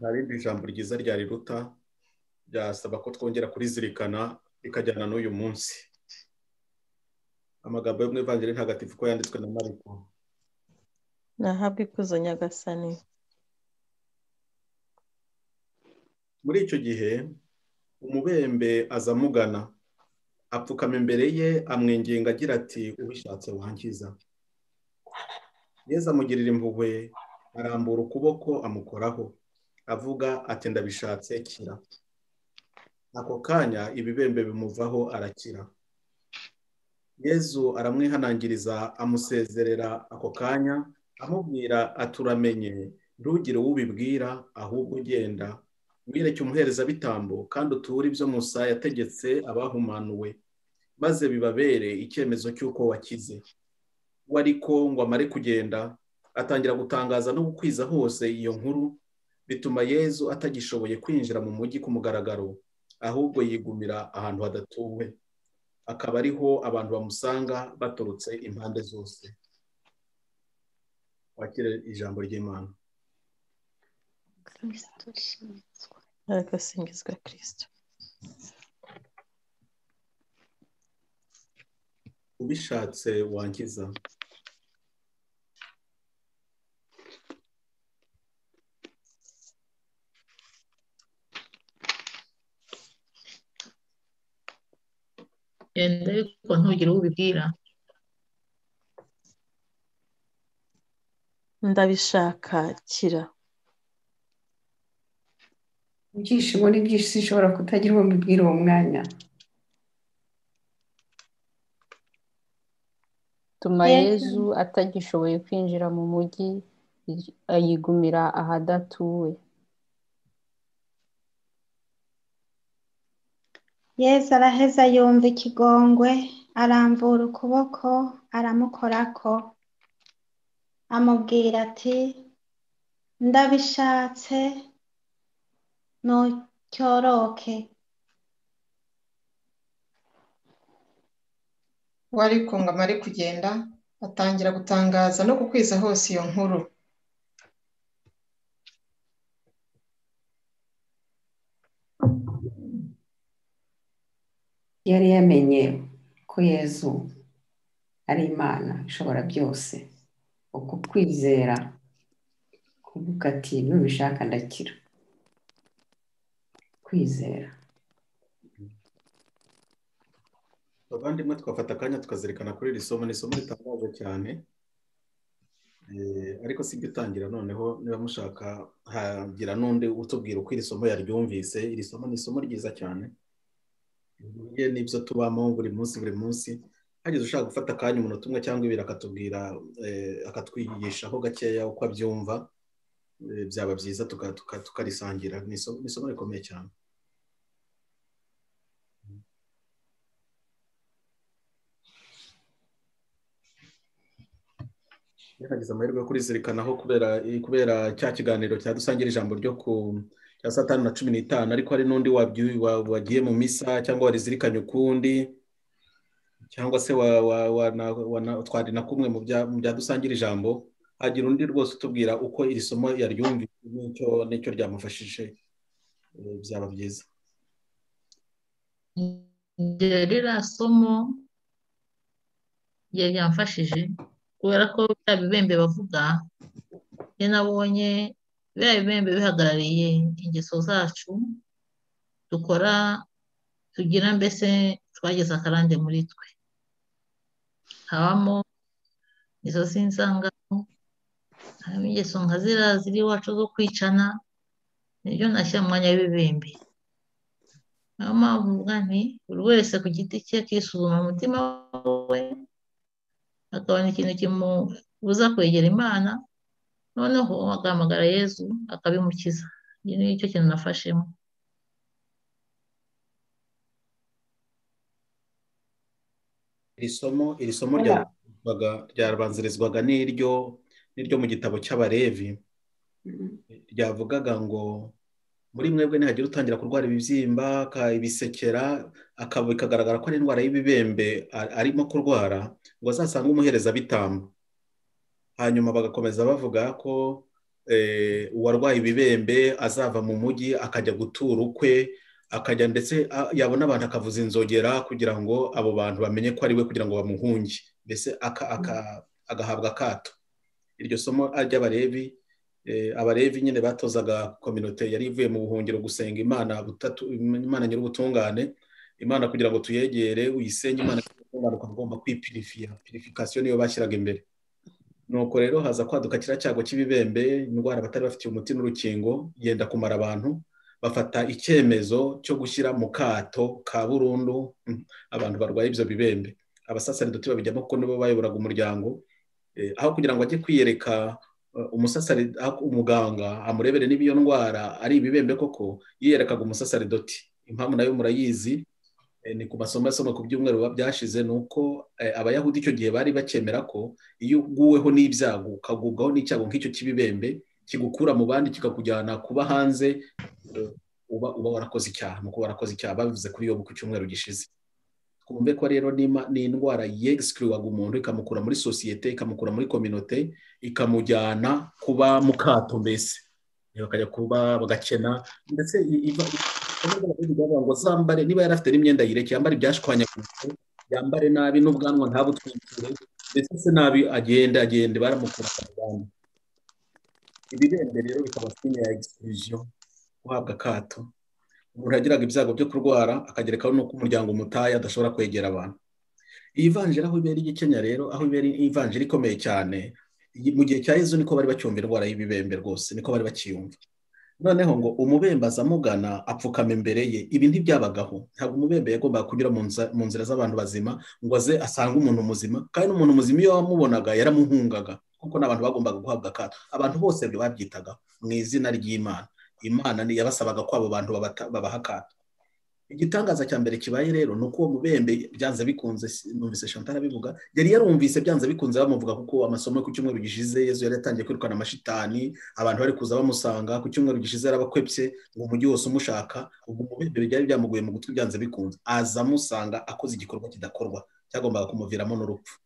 Speaker 2: nta rindi jambo ryiza ryariruta ryasaba ko twongera kurizirikana rikajyana n'uyu munsi amagambo yo mu ivanjiri ntagatifu ko yanditswe na mariko
Speaker 3: nahabwe ikuzo nyagasani
Speaker 2: muri icyo gihe umubembe aza amugana apfukama imbere ye amwinginga agira ati ubishatse wangiza neza amugirira impuhwe arambura ukuboko amukoraho avuga ati ndabishatse kira ako kanya ibibembe bimuvaho arakira yezu aramwihanangiriza amusezerera ako kanya amubwira aturamenye ntugire ubibwira ahubwo ugenda wireke umuherezabitambo kandi uture ibyo musa yategetse abahumanuwe maze bibabere icyemezo cy'uko wakize we ariko ngo amare kugenda atangira gutangaza no gukwiza hose iyo nkuru bituma yezu atagishoboye kwinjira mu mujyi ku mugaragaro ahubwo yigumira ahantu hadatuwe akaba ariho abantu bamusanga baturutse impande zose wakire ijambo ry'imana
Speaker 3: agasingirizwa kirisito
Speaker 2: ubishatse wangiza
Speaker 8: genda ariko ntugire uwo ubibwira
Speaker 3: ndabishaka kira
Speaker 5: ibyishimo ni byinshi sinshobora kutagira uwo mbibwira uwo mwanya
Speaker 7: tuma yezu atagishoboye kwinjira mu mujyi yigumira ahadatuwe
Speaker 6: yezu araheza yumva ikigongwe arambura ukuboko aramukorako amubwira ati ndabishatse ntucyoroke
Speaker 4: wari kungama ari kugenda atangira gutangaza no gukwiza hose iyo nkuru
Speaker 5: yari yamenye ko yezu ari imana ishobora byose uku kwizera kuvuga ati nubishaka ndakira kwizera
Speaker 2: abavandimwe twafata akanya tukazirikana kuri iri somo ni isomo ritangaje cyane Eh, ariko si itangira noneho niba mushaka hagira n'undi utubwira uko iri somo yaryumvise iri somo ni isomo ryiza cyane bihuye n'ibyo tubamo buri munsi buri munsi hagize ushaka gufata akanya umunota umwe cyangwa ibiri akatubwira eh, akatwigishaho gakeya uko abyumva eh, byaba byiza tuka- tuka- tukarisangira ni isomo ni isomo rikomeye cyane yaragize amahirwe yo kurizirikanaho kubera kubera cya kiganiro cyadusangira ijambo ryo ku cya saa tanu na cumi n'itanu ariko hari n'undi wabyu- wa- wagiye mu misa cyangwa warizirikanye ukundi cyangwa se wa- wa- wana- wana- twari na kumwe mu bya- mu byadusangira ijambo hagira undi rwose utubwira uko iri somo yaryumvise n'icyo n'icyo ryamufashije eh, byaba byiza
Speaker 8: igihe ririya somo igihe ryamfashije kubera ko bya bibembe bavuga njye nabonye biriya bibembe bihagarariye ingeso zacu dukora tugira mbese twageze akarande muri twe habamo izo z'inzangano harimo ingeso nka ziriya ziri iwacu zo kwicana nibyo nashyira mu mwanya w'ibibembe niyo mpamvu mvuga nti buri wese ku giti cye akisuzuma mu mutima we akabona ikintu kimubuza kwegera imana noneho agahamagara yezu akabimukiza iki ni cyo kintu nafashemo
Speaker 2: iri somo iri somo ryarabanzirizwaga- ryarabanzirizwaga n'iryo n'iryo mu gitabo cy'abarevi ryavugaga ngo muri mwebwe nihagira utangira kurwara ibibyimba aka- ibisekera akaba bikagaragara ko ari indwara y'ibibembe a- arimo kurwara ngo azasange umuherezabitambo hanyuma bagakomeza bavuga ko eh, uwarwaye ibibembe azava mu mujyi akajya gutura ukwe akajya ndetse a- yabona abantu akavuza inzogera kugira ngo abo bantu bamenye ko ari we kugira ngo bamuhunge mbese aka- aka- agahabwa akato iryo somo ry'abarevi Eh, abarevi nyine batozaga kominote yari ivuye mu buhungiro gusenga imana butatu imana nyir'ubutungane imana kugira ngo tuyegere uyisenge imana imana ukaba ugomba kwipirifiya pirifikasiyo niyo bashyiraga imbere nuko rero haza kwaduka kiriya cyago cy'ibibembe indwara batari bafitiye umuti n'urukingo yenda kumara abantu bafata icyemezo cyo gushyira mu kato ka burundu mm, abantu barwaye ibyo bibembe abasasaridoti babijyamo kuko nibo bayoboraga umuryango Eh, aho kugira ngo ajye kwiyereka eh, umusasari- aho umuganga amurebere niba iyo ndwara ari ibibembe koko yiyerekaga umusasaridoti impamvu nayo murayizi eh, ni ku masomo asoma ku byumweru biba byashize ni uko eh, abayahudi icyo gihe bari bakemera ko iyo uguweho n'ibyago ukagubwaho n'icyago nk'icyo cy'ibibembe kigukura mu bandi kikakujyana kuba hanze eh, uba uba warakoze icyaha ni uko warakoze icyaha babivuze kuri yobu ku cyumweru gishize twumve ko rero n'ima- ni indwara yegisikiriwaga umuntu ikamukura muri sosiyete ikamukura muri kominote ikamujyana kuba mu kato mbese bakajya kuba bagakena ndetse i- iva- bavuga ngo zambare niba yari afite n'imyenda yireke yambare ibyashwanyaguritse yambare nabi n'ubwanwa ntabutwikire ndetse se nabi agende agende baramukura abantu ibibembe rero bikaba sinye ya egisikiriziyo guhabwa akato umuntu yagiraga ibyago byo kurwara akagerekaho n'uko umuryango umutaye adashobora kwegera abantu iyi vanjiri aho ibera igikenya rero aho ibera ivanjiri ikomeye cyane iyi- mu gihe cya yezu niko bari bacyumva indwara y'ibibembe rwose niko bari bakiyumva noneho ngo umubembaza amugana apfukama imbere ye ibi ntibyabagaho ntabwo umubembe yagombaga kunyura mu nza- mu nzira z'abantu bazima ngo aze asange umuntu muzima kandi n'umuntu muzima iyo wamubonaga yaramuhungaga kuko n'abantu bagombaga guhabwa akato abantu bose ibyo babyitagaho mu izina ry'imana imana ni yabasabaga ko abo bantu babata- babaha akato igitangaza cya mbere kibaye rero ni uko uwo mubembe byanze bikunze si- numvise shantara abivuga yari yarumvise byanze bikunze bamuvuga kuko amasomo yo ku cyumweru gishize yezu yari yatangiye kwirukana amashitani abantu bari kuza bamusanga ku cyumweru gishize yarabakwepse ngo umujyi wose umushaka ubwo umubembe byari byamuguye mu gutwi byanze bikunze aza amusanga akoze igikorwa kidakorwa cyagombaga kumuviramo n'urupfu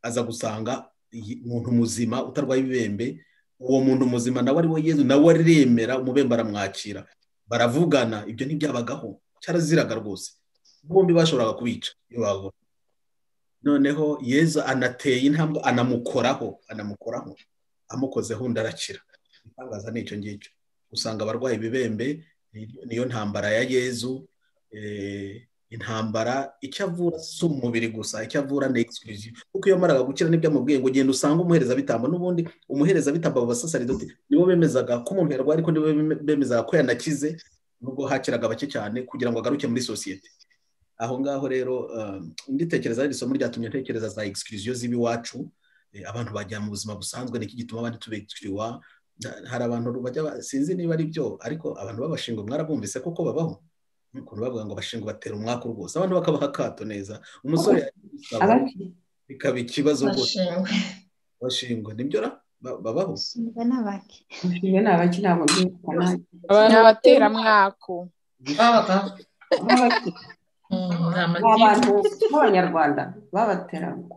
Speaker 2: aza gusanga iyi- umuntu muzima utarwaye ibibembe uwo muntu muzima nawe ari we yezu nawe aremera umubembe aramwakira baravugana ibyo ntibyabagaho cyaraziraga rwose bombi bashoboraga kubica iyo babona noneho yezu anateye intambwe anamukoraho anamukoraho amukozeho undi arakira itangaza ni icyo ngicyo usanga abarwaye ibibembe ni- niyo ntambara ya yezu eh, intambara icyo avura si umubiri gusa icyo avura ni exclusive kuko iyo amaraga gukira nibyo amubwiye ngo genda usange umuherezabitambo n'ubundi umuherezabitambo abo basasaridoti nibo bemezaga ko umuntu yarwaye ariko nibo beme- bemezaga ko yanakize nubwo hakiraga bake cyane kugira ngo agaruke muri sosiyete aho ngaho rero um, nditekereza iri somo ryatumye ntekereza za exclusion z'ibiwacu eh, abantu bajya mu buzima busanzwe niki gituma abandi tubekiriwa Na- hari abantu bajya ba- sinzi niba ari byo ariko abantu babashinga mwarabumvise koko babaho ukuntu bavuga ngo bashinga batera umwaka rwose abantu bakabaha akato neza umusore yabisaba bikaba ikibazo rwose
Speaker 4: bashingwe
Speaker 2: bashingwa nibyo ra Ba- babaho
Speaker 6: Ushinzwe n'abaki
Speaker 5: umushinga ni abaki ntabwo byumvikana
Speaker 11: ni abateramwako
Speaker 4: babagaho
Speaker 8: nta
Speaker 5: ni abantu
Speaker 8: matiku
Speaker 5: b'abanyarwanda babateramwa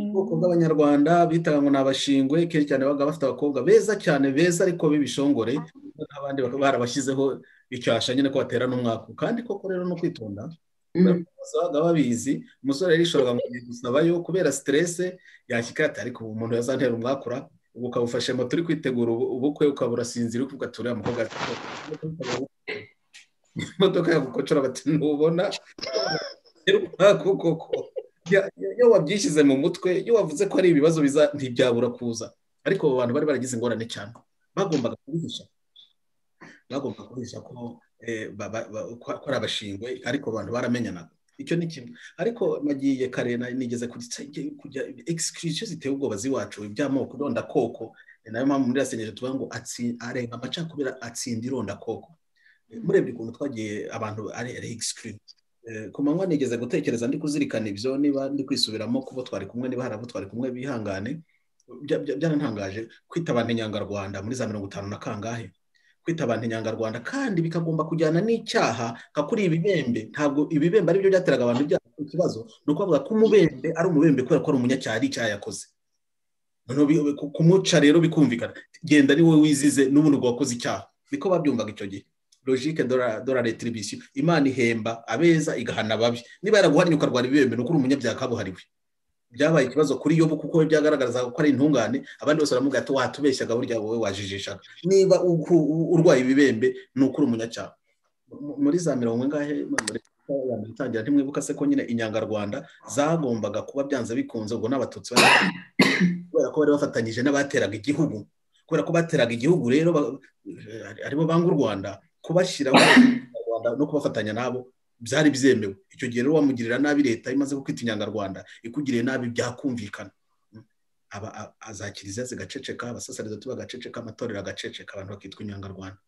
Speaker 2: ubwoko bw'abanyarwanda bitaga ngo ni abashingwe kenshi cyane babaga bafite abakobwa beza cyane beza ariko b'ibishongore n'abandi bakaba barabashyizeho icyasha nyine ko batera n'umwaka kandi koko rero no kwitonda bose babaga babizi umusore yarishoraga ngo agiye gusabayo kubera siterese yashyika ati ariko ubu umuntu yazantera umwakura ubu ukaba ufashe moto uri kwitegura ubu- ubukwe ukaba urasinzira uri kugatura umukobwa ati imodoka yagukocora bati ntubona umwaka koko Ya- ya- iyo wabyishyize mu mutwe iyo wavuze ko ari ibibazo biza ntibyabura kuza ariko abo bantu bari baragize ingorane cyane bagombaga kubihisha bagombaga kubihisha ko eh, ba- ba- ba- ko- ko ari abashingwe ariko abantu baramenyanaga icyo ni kimwe ariko nagiye kare na- nigeze kujya egisikirisiyo ziteye ubwoba z'iwacu iby'amoko irondakoko ni nayo mpamvu muri rasenyeje tuvuga ngo atsi- arenga amacakubira atsinda irondakoko murebye ukuntu twagiye abantu ari egisikirisiyo Eh, ku manywa nigeze gutekereza ndi kuzirikana ibyo niba ndi kwisubiramo kubo twari kumwe niba hari abo twari kumwe bihangane bya- bya- byarantangaje kwita abantu inyangarwanda muri za mirongo itanu na kangahe kwita abantu inyangarwanda kandi bikagomba kujyana n'icyaha nka kuri ibibembe ntabwo ibibembe ari byo byateraga abantu ibyaha ikibazo ni ukuvuga ko umubembe ari umubembe kubera ko ari umunyacyaha ari icyaha yakoze noneho bi- ku- kumuca rero bikumvikana genda ni wowe wizize n'ubundi ubwo wakoze icyaha niko babyumvaga icyo gihe logike dora retribution imana ihemba abeza igahana ababi niba yaraguhannye ukarwara ibibembe ni ukuri umunyabyaha kabuhariwe byabaye ikibazo kuri yobu kuko we byagaragarazaga ko ari intungane abandi bose baramubwira ati watubeshyaga burya wowe wajijishaga niba uku- urwaye ibibembe ni ukuri umunyacyaha Mu- muri za mirongo ingahe muri bitangira ntimwibuka se ko nyine inyangarwanda zagombaga kuba byanze bikunze ubwo n'abatutsi bari kubera ko bari bafatanyije n'abateraga igihugu kubera ko bateraga igihugu rero ba- eh, aribo banga u rwanda kubashyiraho Abanyarwanda no kubafatanya nabo byari byemewe icyo gihe rero wamugirira nabi leta imaze kukwita inyangarwanda ikugiriye nabi byakumvikana Mm. Aba- a- a- za kiliziya zigaceceka abasaserdoti bagaceceka amatorero agaceceka abantu bakitwa inyangarwanda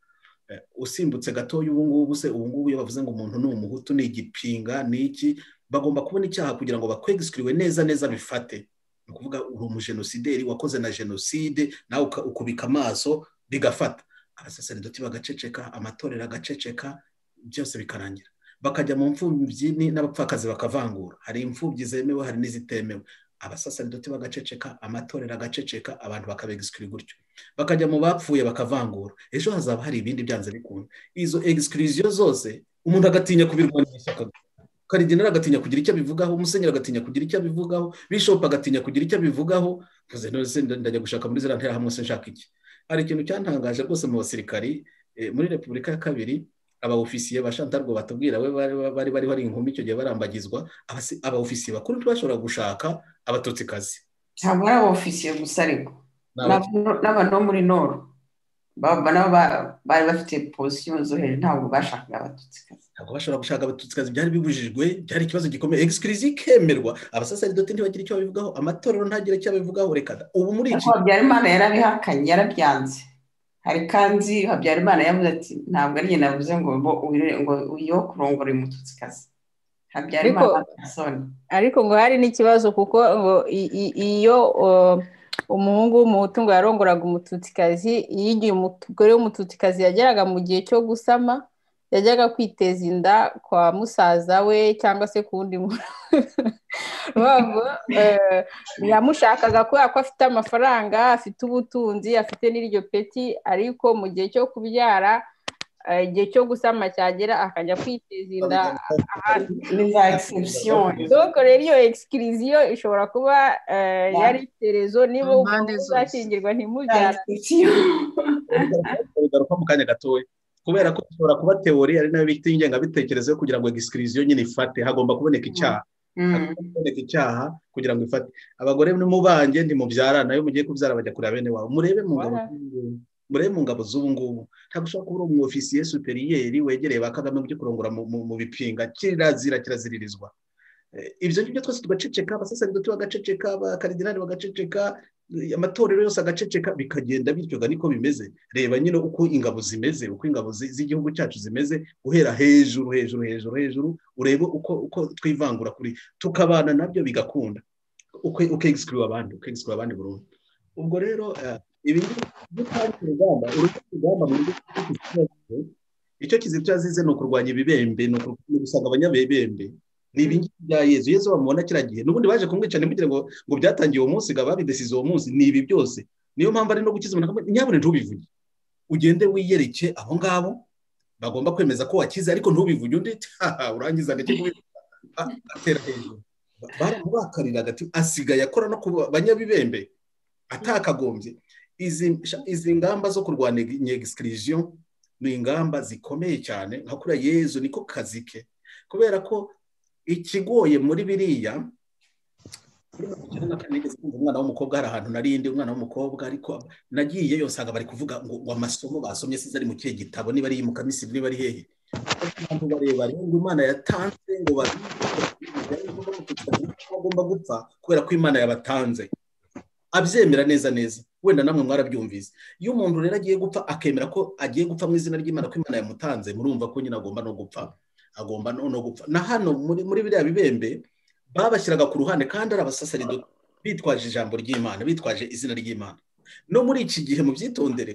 Speaker 2: Eh, usimbutse gatoya ubu ngubu se ubu ngubu iyo bavuze ngo umuntu ni umuhutu ni igipinga ni iki bagomba kubona icyaha kugira ngo bakwegisikiriwe neza neza bifate ni ukuvuga uri umujenosideri wakoze na jenoside nawe uka- ukubika amaso bigafata abasaserdoti bagaceceka amatorero agaceceka byose bikarangira bakajya mu mfubyi ni- n'abapfakazi bakavangura hari imfubyi zemewe hari n'izitemewe abasaserdoti bagaceceka amatorero agaceceka abantu bakabegisikiri gutyo bakajya mu bapfuye bakavangura ejo hazaba hari ibindi byanze bikunda izo egisikiriziyo zose umuntu agatinya kubirwanira ishyaka karigenera agatinya kugira icyo abivugaho umusenyeri agatinya kugira icyo abivugaho bishop agatinya kugira icyo abivugaho mvuze nose ndajya gushaka muri ziriya nterahamwe se nshaka iki hari ikintu cyantangaje rwose mu basirikari eh, muri repubulika ya kabiri aba ofisiye ba shantarwa batubwira we bari bari bari bari inkumi icyo gihe barambagizwa abasi- aba ofisiye bakuru ntibashobora gushaka abatutsikazi
Speaker 5: ntabwo ari aba ofisiye gusa ariko
Speaker 2: Ni
Speaker 5: n'aba- n'abantu bo muri noru baba nabo ba- bari bafite pozisiyo zo hejuru ntabwo bashakaga abatutsi
Speaker 2: ntabwo bashobora gushaka abatutsikazi byari bibujijwe byari ikibazo gikomeye egisikirizi ikemerwa abasaserdoti ntibagire icyo babivugaho amatorero ntagire icyo abivugaho reka da ubu muri iki
Speaker 5: ariko habyarimana yarabihakanye yarabyanze hari kandi habyarimana yavuze ati ntabwo ari njye navuze ngo bo uwire- ngo uyo kurongora uyu mututsikazi habyarimana
Speaker 7: Ariko-
Speaker 5: persone
Speaker 7: ariko ngo hari n'ikibazo kuko ngo i- i- iyo uh, umuhungu w'umuhutu ngo yarongoraga umututsikazi iyo igihe umugore w'umututsikazi yageraga mu gihe cyo gusama yajyaga kwiteza inda kwa musaza we cyangwa se ku wundi muntu urumva eh, yamushakaga kubera ko afite amafaranga afite ubutunzi afite n'iryo peti ariko mu gihe cyo kubyara eh, igihe cyo gusama cyagera akajya kwiteza inda ahandi
Speaker 5: ni za egisipsiyo
Speaker 7: doko rero iyo egisikiriziyo ishobora kuba eh,
Speaker 5: Ya.
Speaker 7: yari icyerezo niba
Speaker 5: Mu
Speaker 7: umuntu uzakingirwa
Speaker 5: za
Speaker 7: ntimubyara
Speaker 5: egisipsiyo
Speaker 2: bigaruka mu kanya gatoya kubera ko bishobora kuba teori ari nayo bita ingengabitekerezo yo kugira ngo egisikiriziyo nyine ifate hagomba kuboneka icyaha hagomba kuboneka icyaha kugira ngo ifate abagore nimubanje ntimubyarana iyo mugiye kubyara bajya kureba bene wabo murebe mu ngabo
Speaker 7: Wala.
Speaker 2: z'ubungubu. murebe mu ngabo z'ubu ngubu ntabwo ushobora kuba uri umwofisiye superiyeri wegereye ba kagame ujye kurongora mu- mu mu bipinga kirazira kiraziririzwa Eh, ibyo ngibyo twese tugaceceka abasaserdoti bagaceceka abakaridinari bagaceceka eh, amatorero yose agaceceka bikagenda bityo ga niko bimeze reba nyine uko ingabo zimeze uko ingabo zi- z'igihugu cyacu zimeze guhera hejuru hejuru hejuru hejuru urebe uko uko twivangura kuri tukabana nabyo bigakunda uke- ukegisikiriwa abandi ukegisikiriwa abandi burundu ubwo rero eh, ibi ngibi byo twazi urugamba urugamba urugamba mu buryo icyo kizito yazize ni ukurwanya ibibembe ni ukur- ni ugusanga abanyabebembe ni ibingibi bya yezu yezu bamubona kiriya gihe n'ubundi baje kumwica ntimugire ngo ngo byatangiye uwo munsi ngo babidesize uwo munsi ni ibi byose niyo mpamvu ari no gukiza umuntu akamubwira, nyabune ntubivuge ugende wiyereke abo ngabo bagomba kwemeza ko wakize ariko ntubivuge undi "Haha, urangiza agake kubivuga Ah, atera hejuru Ba- baramubakariraga ati asigaye akora no ku banyabibembe atakagombye izi izi ngamba zo kurwanya inyegisikiriziyo ni ingamba zikomeye cyane nka kuriya yezu niko kazi ke kubera ko ikigoye muri biriya cyane na kane nigeze kumva umwana w'umukobwa hari ahantu narindi umwana w'umukobwa ariko nagiyeyo nsanga bari kuvuga ngo ngo amasomo basomye size ari mu kihe gitabo niba ari mukamisi niba ari hehe abantu barebare ngo imana yatanze ngo babige bagomba gupfa kubera ko imana yabatanze abyemera neza neza wenda namwe mwarabyumvise iyo umuntu rero agiye gupfa akemera ko agiye gupfa mu izina ry'imana ko imana yamutanze murumva ko nyine agomba no gupfa agomba no no gupfa na hano muri muri biriya bibembe babashyiraga ku ruhande kandi ari abasaserdoti bitwaje ijambo ry'imana bitwaje izina ry'imana no muri iki gihe mu byitondere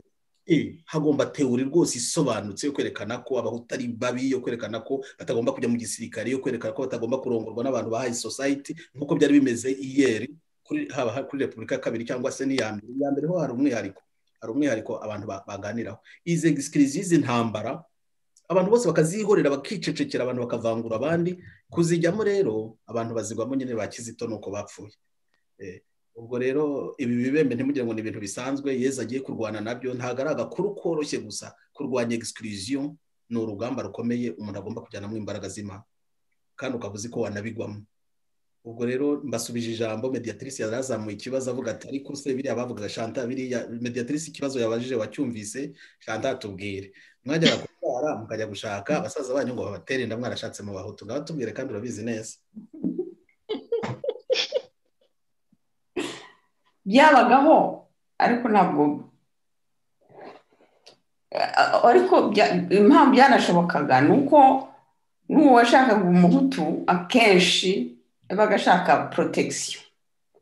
Speaker 2: eh, hagomba teori rwose isobanutse yo kwerekana ko abahutu ari babi yo kwerekana ko batagomba kujya mu gisirikare yo kwerekana ko batagomba kurongorwa n'abantu ba hayi sosayiti nk'uko byari bimeze iyeri kuri haba ha- kuri repubulika ya kabiri cyangwa se n'iya mbere iya mbere ho hari umwihariko hari umwihariko abantu ba- baganiraho izi egisikiriziyo izi ntambara abantu bose bakazihorera bakicecekera abantu bakavangura abandi kuzijyamo rero abantu bazigwamo nyine ba kizito nuko bapfuye Eh, ubwo rero ibi bibembe ntimugire ngo ni ibintu bisanzwe yezu agiye kurwana nabyo ntabwo ari agakuru koroshye gusa kurwanya egisikiriziyo ni urugamba rukomeye umuntu agomba kujyanamo imbaraga z'imana kandi ukaba uzi ko wanabigwamo ubwo rero mbasubije ijambo mediatrice yari yazamuye ikibazo avuga ati ariko se biriya bavugaga shanta biriya mediatrice ikibazo yabajije wacyumvise shanta atubwire mwajyaga kubyara mukajya gushaka abasaza banyu ngo babatere inda mwarashatse mu bahutu ngaho tubwire kandi urabizi neza
Speaker 5: byabagaho ariko ntabwo ariko bya- impamvu byanashobokaga ni uko n'uwo washakaga umuhutu akenshi yabaga ashaka protection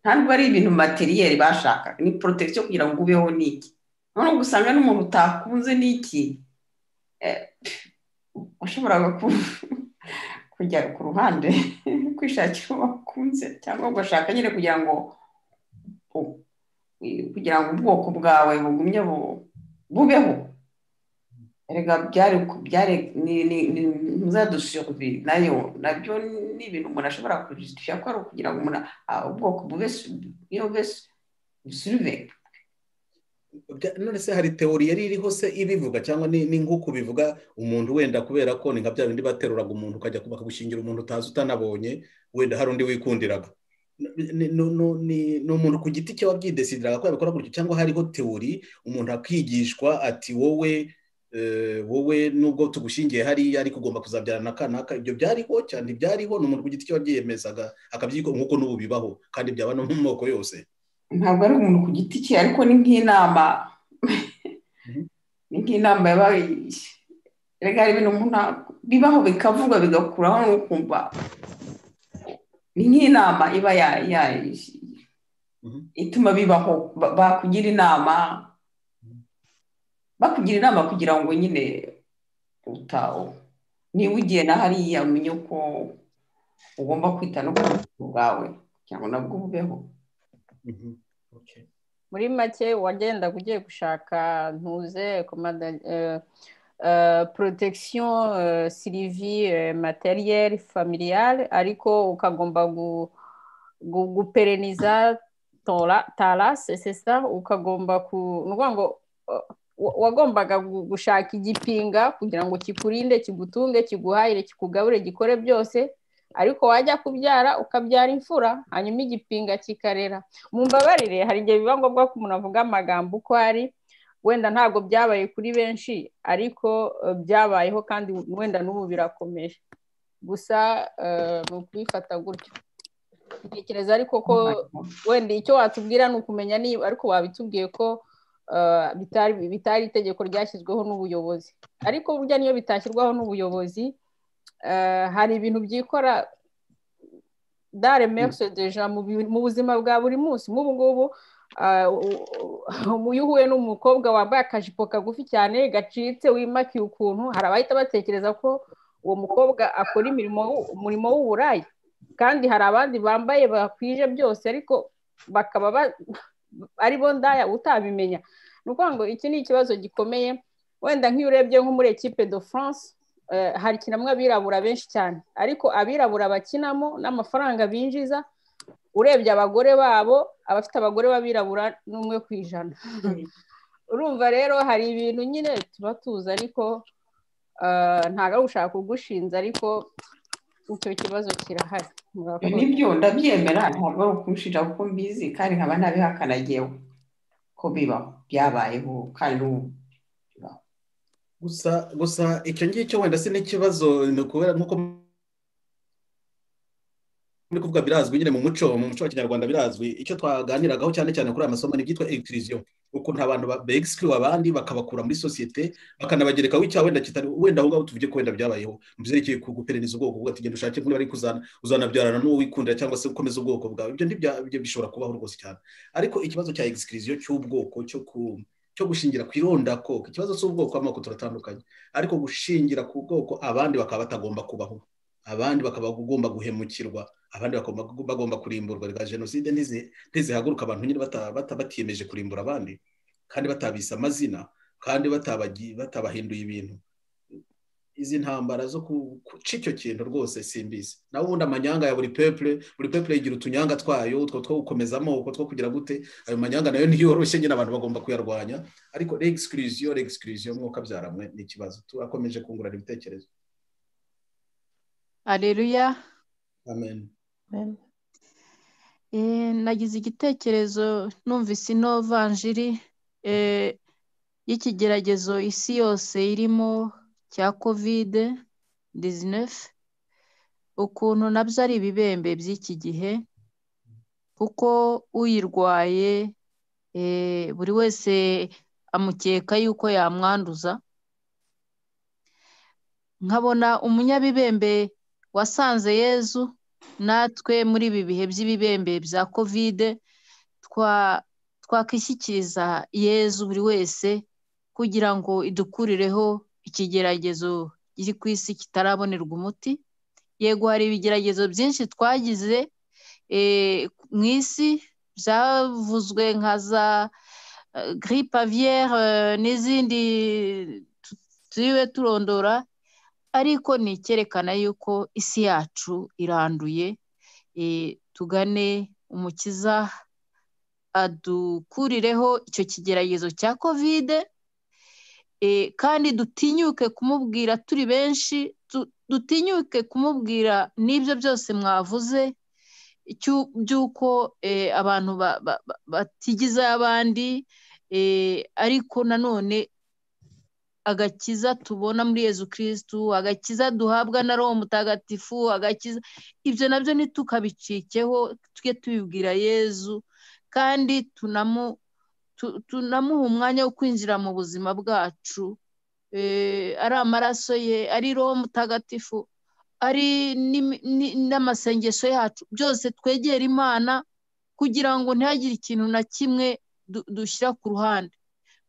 Speaker 5: ntabwo ari ibintu materiyeri bashakaga ni protection kugira ngo ubeho n'iki noneho ugasanga n'umuntu utakunze n'iki eh, washoboraga ku- kujya ku ruhande kwishakira uwo wakunze cyangwa ugashaka nyine kugira ngo u- kugira ngo ubwoko bwawe bugumye bu- bubeho erega byari ku- byari ni- ni- ni muzadusubi nayo nabyo ni ibintu umuntu ashobora kujitisha ko ari ukugira ngo umuntu a- ubwoko bube su- iyo bube suruve
Speaker 2: Bya- none se hari teori yari iriho se ibivuga cyangwa ni ni nk'uko bivuga umuntu wenda kubera ko ni nka bya bindi bateruraga umuntu ukajya kuba- bakagushingira umuntu utazi utanabonye wenda hari undi wikundiraga Ni- ni ni- ni- ni- ni umuntu ku giti cye wabyidesidiraga ko yabikora gutyo cyangwa hariho teori umuntu akigishwa ati wowe eh, wowe nubwo tugushingiye hariya ariko ugomba kuzabyara na kanaka ibyo byariho cyane ntibyariho ni umuntu ku giti cye wabyiyemezaga akabyiko nk'uko n'ubu bibaho kandi byaba no mu moko yose
Speaker 5: ntabwo ari umuntu ku giti cye ariko ni nk'inama ni nk'inama yabaye erega hari ibintu umuntu a- bibaho bikavugwa bigakuraho n'ukumva ni nk'inama iba ya- ya- ituma bibaho ba- bakugira inama bakugira inama kugira ngo nyine utawo niba ugiye na hariya umenye ko ugomba kwita no ku buzima bwawe kugira ngo nabwo bubeho
Speaker 7: muri make wagendaga ugiye gushaka ntuze komanda protection sirivi materiyeri familiyare ariko ukagomba gu- gu- gupereniza tora- tarase sesa ukagomba ku ni ukuvuga ngo eh, wa- wagombaga gu- gushaka igipinga kugira ngo kikurinde kigutunge kiguhahire kikugaburire gikore byose ariko wajya kubyara ukabyara imfura hanyuma igipinga kikarera mu mbabarire hari igihe biba ngombwa ko umuntu avuga amagambo uko ari wenda ntabwo byabaye kuri benshi ariko eh, byabayeho kandi wenda n'ubu birakomeje gusa eh, ni ukubifata gutyo ntekereza ariko ko wenda icyo watubwira ni ukumenya niba ariko wabitubwiye ko eh, bitari bitari itegeko ryashyizweho n'ubuyobozi ariko burya niyo bitashyirwaho n'ubuyobozi eh, hari ibintu byikora dare mekisi deja mu bi- mu buzima bwa buri munsi nk'ubu ngubu ah, u- u- iyo uhuye n'umukobwa wambaye akajipo kagufi cyane gacitse wimakiye ukuntu hari abahita batekereza ko uwo mukobwa akora imirimo w'u- umurimo w'uburaya kandi hari abandi bambaye bakwije byose ariko bakaba ba- ari bo ndaya utabimenya ni ukuvuga ngo iki ni ikibazo gikomeye wenda nk'iyo urebye nko muri ekipe de france eh, hakinamo abirabura benshi cyane ariko abirabura bakinamo n'amafaranga binjiza urebye abagore babo abafite abagore b'abirabura n'umwe ku ijana urumva rero hari ibintu nyine tuba tuzi ariko eh, ntabwo ari ugushaka kugushinza ariko icyo kibazo kirahari murakoze
Speaker 5: nibyo ndabyemera ntabwo ari ukunshira kuko mbizi kandi nkaba ntabihakana yewe ko bibaho byabayeho kandi ubu
Speaker 2: gusa gusa icyo ngicyo wenda si n'ikibazo ni ukubera nk'uko muri kuvuga birazwi nyine mu muco mu muco wa kinyarwanda birazwi icyo twaganiragaho cyane cyane kuri aya masomo ni ibyitwa ekitiriziyo ukuntu abantu begisikiriwe abandi bakabakura muri sosiyete bakanabagerekaho icyaha wenda kitari wenda aho ngaho tuvuge ko wenda byabayeho mu byerekeye ku guperereza ubwoko bwo ati genda ushake niba ari kuzana uzanabyarana n'uwo wikundira cyangwa se ukomeza ubwoko bwawe ibyo ntibya ibyo bishobora kubaho rwose cyane ariko ikibazo cya ekitiriziyo cy'ubwoko cyo ku cyo gushingira ku irondakoko ikibazo cy'ubwoko amoko turatandukanye ariko gushingira ku bwoko abandi bakaba batagomba kubaho abandi bakaba bagomba guhemukirwa abandi bakaba bagomba kurimburwa rwa jenoside ntizi- ntizihaguruka abantu nyine bata- bata- batiyemeje kurimbura abandi kandi batabise amazina kandi batabagi- batabahinduye ibintu izi ntambara zo ku- guca icyo kintu rwose simbizi nawe ubundi amanyanga ya buri pepure buri pepure igira utunyanga twayo utwo two gukomeza amoko two kugira gute ayo manyanga nayo ntiyoroshye nyine abantu bagomba kuyarwanya ariko regisikiriziyo regisikiriziyo mwuka byaramwe ni ikibazo turakomeje kungurana ibitekerezo
Speaker 9: areruya
Speaker 2: amen
Speaker 9: Eh, nagize igitekerezo numvise ino vanjiri eh, y'ikigeragezo isi yose irimo cya kovide disinefu ukuntu nabyo ari ibibembe by'iki gihe kuko uyirwaye eh, buri wese amukeka yuko yamwanduza nkabona umunyabibembe wasanze yezu natwe muri ibi bihe by'ibibembe bya kovide twa- twakwishyikiriza yezu buri wese kugira ngo idukurireho ikigeragezo kiri ku isi kitarabonerwa umuti yego hari ibigeragezo byinshi twagize eh, mu isi byavuzwe nka za eh, grippe aviaire eh, n'izindi tu- turiwe turondora ariko ni icyerekana yuko isi yacu iranduye eh, tugane umukiza adukurireho icyo kigeragezo cya kovide eh, kandi dutinyuke kumubwira turi benshi tu- dutinyuke kumubwira n'ibyo byose mwavuze cy'u- by'uko eh, abantu ba- ba- ba- batigiza abandi eh, ariko nanone agakiza tubona muri yezu kirisitu agakiza duhabwa na roho mutagatifu agakiza ibyo nabyo ntitukabicikeho tujye tubibwira yezu kandi tunamu tu- tunamuha umwanya wo kwinjira mu buzima bwacu Eh, ari amaraso ye ari roho mutagatifu ari n'imi- ni- n'amasengesho yacu byose twegera imana kugira ngo ntihagire ikintu na kimwe du- dushyira ku ruhande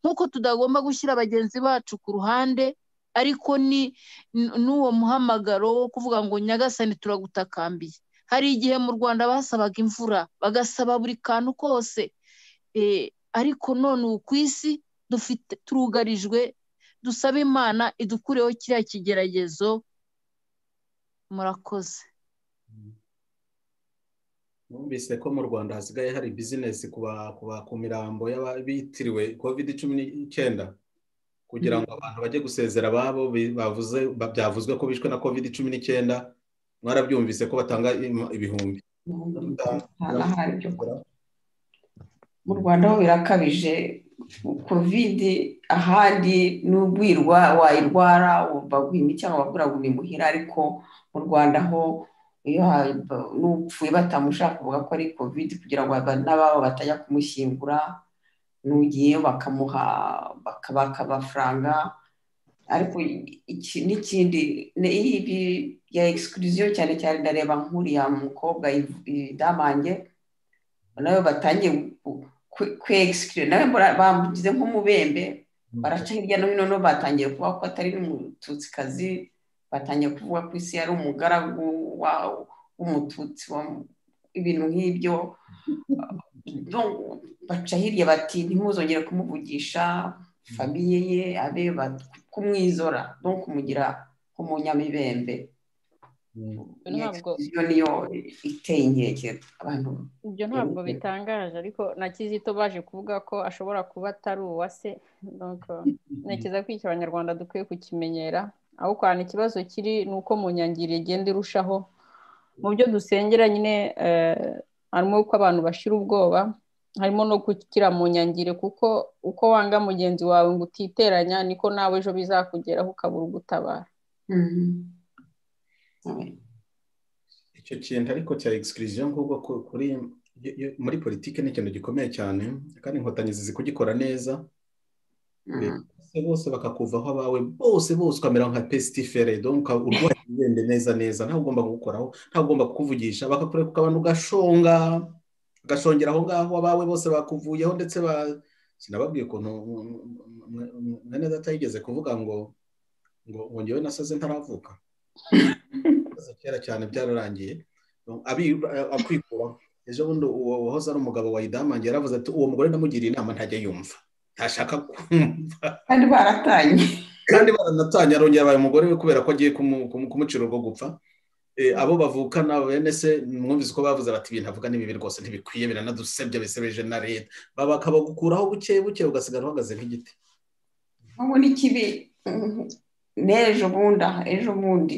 Speaker 9: nk'uko tutagomba gushyira bagenzi bacu ku ruhande ariko ni n- n'uwo muhamagaro wo kuvuga ngo nyagasani turagutakambiye hari igihe mu rwanda basabaga imvura bagasaba buri kantu kose Eh, ariko none ubu ku isi dufite turugarijwe dusaba imana idukureho kiriya kigeragezo murakoze
Speaker 2: numvise ko mu rwanda hasigaye hari bizinesi ku ba- ku ba- ku mirambo y'abitiriwe kovide cumi n'icyenda kugira ngo abantu bajye gusezera ababo bi- bavuze ba- byavuzwe ko bishwe na kovide cumi n'icyenda mwarabyumvise ko batanga im- ibihumbi
Speaker 5: n'ahari byo mu rwanda ho birakabije kovide ahandi n'ubwirwa wayirwara wumva guhima cyangwa baguragura imuhira ariko mu rwanda ho iyo ha- n'upfuye batamushaka kuvuga ko ari kovide kugira ngo aba- n'ababo batajya kumushyingura n'ugiyeyo bakamuha bakabaka amafaranga ariko iki- n'ikindi ni ibi bya egisikiriziyo cyane cyane ndareba nk'uriya mukobwa idamange nawe batangiye kwegisikira nawe bara- bamugize nk'umubembe baraca hirya no hino no batangiye kuvuga ko atari n'umututsikazi batangiye kuvuga ko isi yari umugaragu wa- w'umututsi wa- ibintu nk'ibyo Donc, baca hirya bati ntimuzongere kumuvugisha famiye ye abe ba- kumwizora no kumugira nk'umunyamibembe
Speaker 7: Ibyo ntabwo
Speaker 5: iyo niyo iteye inkeke abantu
Speaker 7: ibyo ntabwo bitangaje ariko na kizito baje kuvuga ko ashobora kuba atari uwase donc ntekereza ko iki abanyarwanda dukwiye kukimenyera aho kwanda ikibazo kiri ni uko mu nyangiro igenda irushaho mu byo dusengera nyine eh, harimo uko abantu bashira ubwoba harimo no gukira mu nyangire kuko uko wanga mugenzi wawe ngo utiteranya niko nawe ejo bizakugeraho ukabura ugutabara
Speaker 2: icyo kintu ariko cya egisikiriziyo ngubwo ku- kuri yo- yo- muri politiki ni ikintu gikomeye cyane kandi inkotanyi zizi kugikora neza bose bose bakakuvaho abawe bose bose ukamera nka pesitifere donka urwaye ugende neza neza ntawe ugomba kugukoraho ntawe ugomba kukuvugisha bakakureka ukabona ugashonga ugashongera aho ngaho abawe bose bakuvuyeho ndetse ba sinababwiye ukuntu mwene data yigeze kuvuga ngo ngo ngo njyewe nasaze ntaravuka ibibazo kera cyane byararangiye abi- akwikuraho ejo bundi uwo wahoze ari umugabo wa idamange yaravuze ati uwo mugore namugiriye inama ntajya yumva ntashaka kumva
Speaker 5: kandi baratanye
Speaker 2: kandi baranatanye arongera abaye umugore we kubera ko agiye kumu- kumu- kumucira urwo gupfa Eh, abo bavukana bene se mwumvise ko bavuze bati ibintu avuga ni bibi rwose ntibikwiye biranadusebya bisebeje na leta Ba- bakabagukuraho buke buke ugasigara uhagaze nk'igiti
Speaker 5: ubu ni kibi n'ejo bundi aha ejo bundi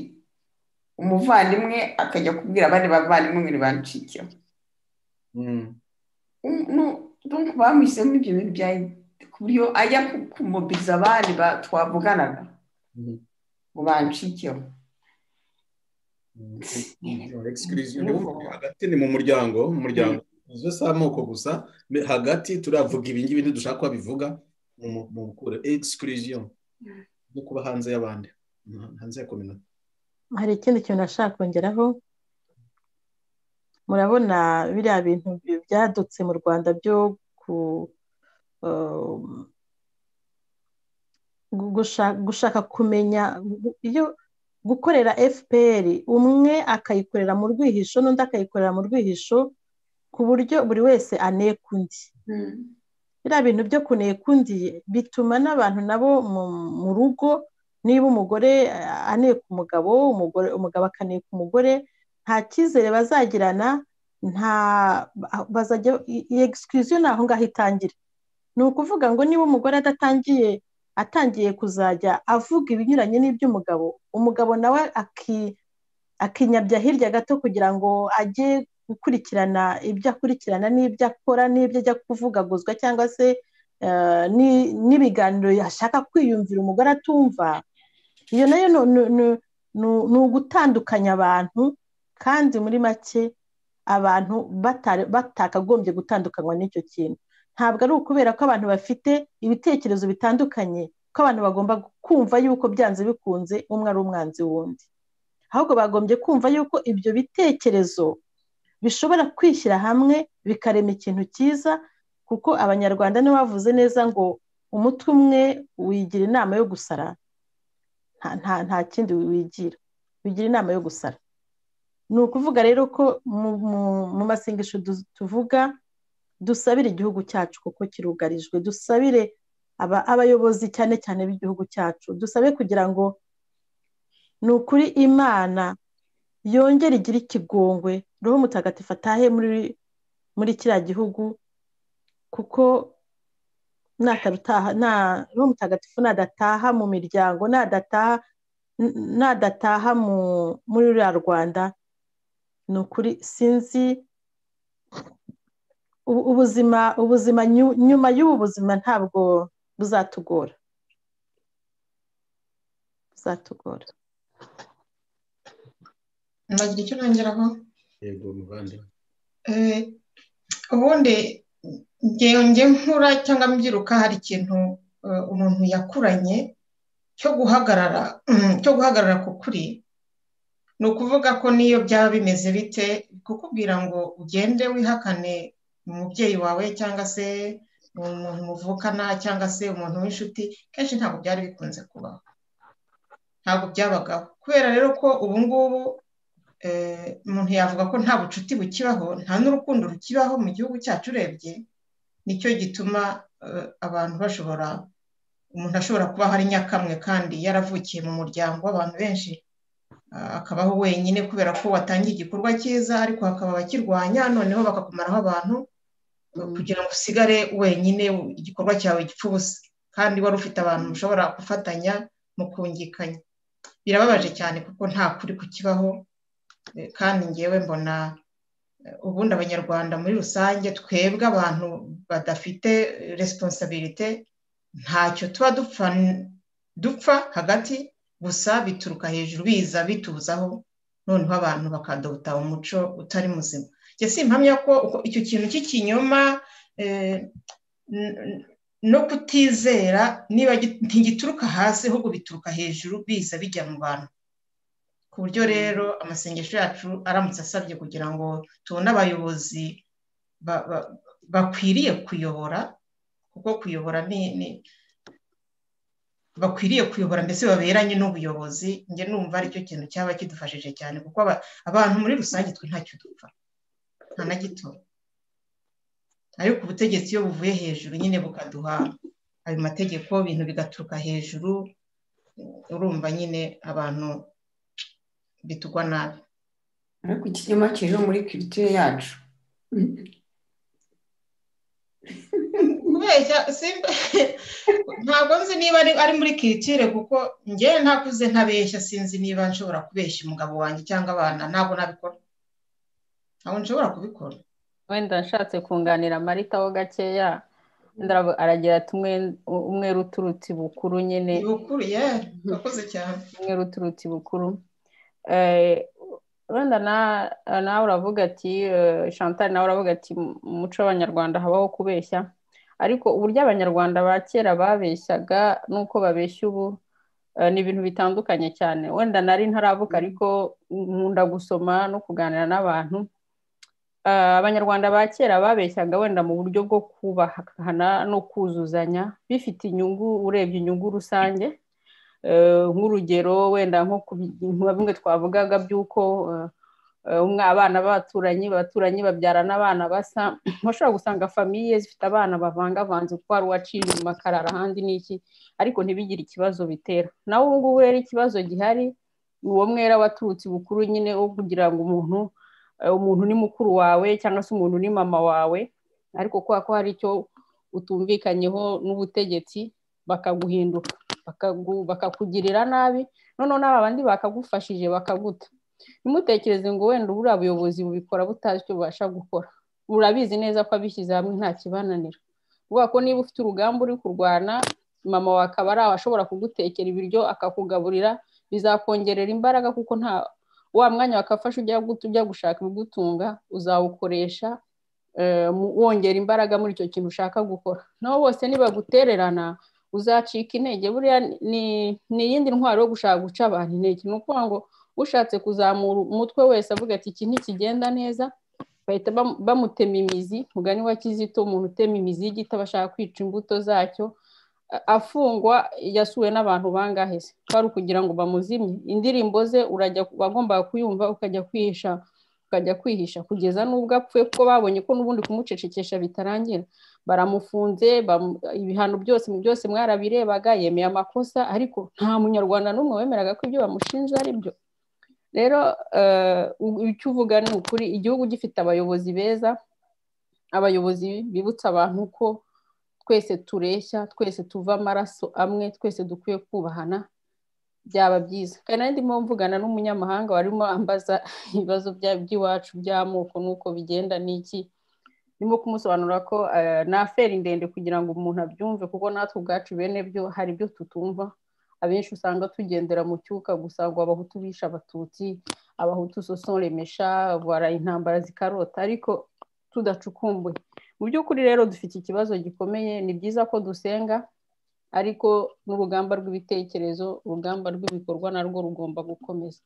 Speaker 5: umuvandimwe akajya kubwira abandi bavandimwe ngo nibancikeho donc bamuhisemo ibyo bintu bya ku buryo ajya kumobiriza abandi ba- twavuganaga ngo bancikeho
Speaker 2: exclusion hagati ni mu muryango mu muryango izo si amoko gusa me- hagati turavuga ibi ngibi ntidushaka ko babivuga mu mu- mu gukura exclusion no kuba hanze y'abandi Mm, hanze ya community
Speaker 3: hari ikindi kintu nashaka kongeraho murabona biriya bintu bi- byadutse mu rwanda byo ku um, gu- gusha- gushaka kumenya gu- iyo gukorera fpr umwe akayikorera mu rwihisho n'undi akayikorera mu rwihisho ku buryo buri wese aneka undi biriya bintu byo kuneka undi bituma n'abantu nabo mu, mu rugo niba umugore eh, aneka umugabo umugore umugabo akaneka umugore nta cyizere bazagirana nta bazajya iyi excuse ni aho ngaho itangira ni ukuvuga ngo niba umugore adatangiye atangiye kuzajya avuga ibinyuranye n'iby'umugabo umugabo nawe aki- akinyabya hirya gato kugira ngo ajye gukurikirana ibyo akurikirana n'ibyo akora n'ibyo ajya kuvugaguzwa cyangwa se eh, ni- n'ibiganiro yashaka kwiyumvira umugore atumva iyo nayo ni- ni- ni- ni- ni ugutandukanya abantu kandi muri make abantu batari- batakagombye gutandukanywa n'icyo kintu ntabwo ari ukubera ko abantu bafite ibitekerezo bitandukanye ko abantu bagomba kumva yuko byanze bikunze umwe ari umwanzi w'undi ahubwo bagombye kumva yuko ibyo bitekerezo bishobora kwishyira hamwe bikarema ikintu cyiza kuko abanyarwanda nibo bavuze neza ngo umutwe umwe wigira inama yo gusara nta- nta- nta kindi wigira wigira inama yo gusara ni ukuvuga rero ko mu- mu- mu masengesho du- tuvuga dusabire igihugu cyacu kuko kirugarijwe dusabire aba- abayobozi cyane cyane b'igihugu cyacu dusabe kugira ngo ni ukuri imana yongere igire ikigongwe roho mutagatifu atahe muri muri kiriya gihugu kuko natarutaha nta roho mutagatifu nadataha mu miryango nadataha n- nadataha mu muri ruriya rwanda ni ukuri sinzi ubu- ubuzima ubuzima nyu- nyuma y'ubu buzima ntabwo buzatugora buzatugora
Speaker 4: nagira icyo nongeraho
Speaker 2: yego muvandimwe
Speaker 4: Eh, ubundi ngewe nge nkura cyangwa mbyiruka hari ikintu eh, umuntu yakuranye cyo guhagarara cyo guhagarara ku kuri ni ukuvuga ko n'iyo byaba bimeze bite kukubwira ngo ugende wihakane umubyeyi wawe cyangwa se umuntu muvukana cyangwa se umuntu w'inshuti kenshi ntabwo byari bikunze kubaho ntabwo byabagaho kubera rero ko ubu ngubu eh, umuntu yavuga ko nta bucuti bukibaho nta n'urukundo rukibaho mu gihugu cyacu urebye nicyo gituma eh, abantu bashobora umuntu ashobora kubaho ari nyakamwe kandi yaravukiye mu muryango w'abantu benshi ah, akabaho wenyine kubera ko watangiye igikorwa cyiza ariko hakaba abakirwanya noneho bakakumaraho abantu kugira ngo usigare wenyine igikorwa cyawe gipfa ubusa kandi wari ufite abantu mushobora gufatanya mu kungikanya birababaje cyane kuko nta kuri kukibaho eh, kandi ngewe mbona eh, ubundi abanyarwanda muri rusange twebwe abantu badafite resiponsabirite ntacyo tuba dupfa dupfa hagati gusa bituruka hejuru biza bituzaho noneho abantu bakadota umuco utari muzima njye simpamya ko uko- icyo kintu cy'ikinyoma eh, n- n- no kutizera niba gi- ntigituruka hasi ahubwo bituruka hejuru biza bijya mu bantu ku buryo rero amasengesho yacu aramutse asabye kugira ngo tubone abayobozi ba- ba- bakwiriye kuyobora kuko kuyobora ni ni- bakwiriye kuyobora mbese baberanye n'ubuyobozi njye numva aricyo kintu cyaba kidufashije cyane kuko aba- abantu muri rusange twe ntacyo dupfa nta na gito ariko ubutegetsi iyo buvuye hejuru nyine bukaduha ayo mategeko ibintu bigaturuka hejuru urumva nyine abantu bitugwa nabi
Speaker 5: ariko ikinyoma kiri no muri kiritiyo yacu
Speaker 4: kubeshya simba ntabwo nzi niba ari ari muri kiritire kuko njyewe ntakuze ntabeshya sinzi niba nshobora kubeshya umugabo wanjye cyangwa abana ntabwo nabikora ntabwo nshobora kubikora
Speaker 7: wenda nshatse kunganira marita ho gakeya ndarabu- aragira ati "Umwe- umwe ruturutse ibukuru nyine
Speaker 4: ibukuru ye urakoze cyane
Speaker 7: umwe ruturutse ibukuru Eh, wenda na- nawe uravuga ati eh, chantal nawe uravuga ati mu muco w'abanyarwanda habaho kubeshya ariko uburyo abanyarwanda ba kera babeshyaga n'uko babeshya ubu eh, ni ibintu bitandukanye cyane wenda nari ntaravuga ariko nkunda gusoma no kuganira n'abantu Eh, abanyarwanda ba kera babeshyaga wenda mu buryo bwo kubahana no kuzuzanya bifite inyungu urebye inyungu rusange Eh, nk'urugero wenda nko ku bi- nka bimwe twavugaga by'uko eh, eh, umwe abana b'abaturanyi abaturanyi babyarana abana basa bashobora gusanga famiye zifite abana bavangavanze uko hari uwaciye inyuma akarara ahandi n'iki ariko ntibigire ikibazo bitera nawe ubu ngubu rero ikibazo gihari uwo mwera waturutse bukuru nyine wo kugira ngo umuntu eh, umuntu ni mukuru wawe cyangwa se umuntu ni mama wawe ariko kubera ko hari icyo utumvikanyeho n'ubutegetsi bakaguhinduka bakagu- bakakugirira nabi noneho n'aba bandi bakagufashije bakaguta ntimutekereze ngo wenda uburiya buyobozi bubikora butazi icyo bubasha gukora urabizi neza ko abishyize hamwe nta kibananira kuvuga ko niba ufite urugamba uri kurwana mama wawe akaba ari aho ashobora kugutekera ibiryo akakugaburira bizakongerera imbaraga kuko nta wa mwanya wakafasha ujya gut- ujya gushaka ibigutunga uzawukoresha eh, mu- wongera imbaraga muri icyo kintu ushaka gukora naho bose nibagutererana uzacika intege buriya ni ni iyindi ntwaro yo gushaka guca abantu intege ni ukuvuga ngo ushatse kuzamura umutwe wese avuga ati iki ntikigenda neza bahita bam- bamutema imizi mugani wa kizito umuntu utema imizi y'igiti aba ashaka kwica imbuto zacyo a- afungwa yasuwe n'abantu bangahe se kwari ukugira ngo bamuzimye indirimbo ze urajya wagombaga kuyumva ukajya kwihisha ukajya kwihisha kugeza n'ubwo apfuye kuko babonye ko n'ubundi kumucecekesha bitarangira baramufunze bamu- ibihano byose byose mwarabirebaga yemeye amakosa ariko nta munyarwanda n'umwe wemeraga ko ibyo bamushinja ari byo rero eh, u- icyo uvuga ni ukuri igihugu gifite abayobozi beza abayobozi bibutsa abantu ko twese tureshya twese tuva amaraso amwe twese dukwiye kubahana byaba byiza kandi nari ndimo mvugana n'umunyamahanga warimo ambaza ibibazo bya- by'iwacu by'amoko n'uko bigenda n'iki ndimo kumusobanurira ko eh, ni aferi ndende kugira ngo umuntu abyumve kuko natwe ubwacu bene byo hari ibyo tutumva abenshi usanga tugendera mu cyuka gusa ngo abahutu bishe abatutsi abahutu sosonremesha bara intambara zikarota ariko tudacukumbuye mu by'ukuri rero dufite ikibazo gikomeye ni byiza ko dusenga ariko n'urugamba rw'ibitekerezo urugamba rw'ibikorwa narwo rugomba gukomeza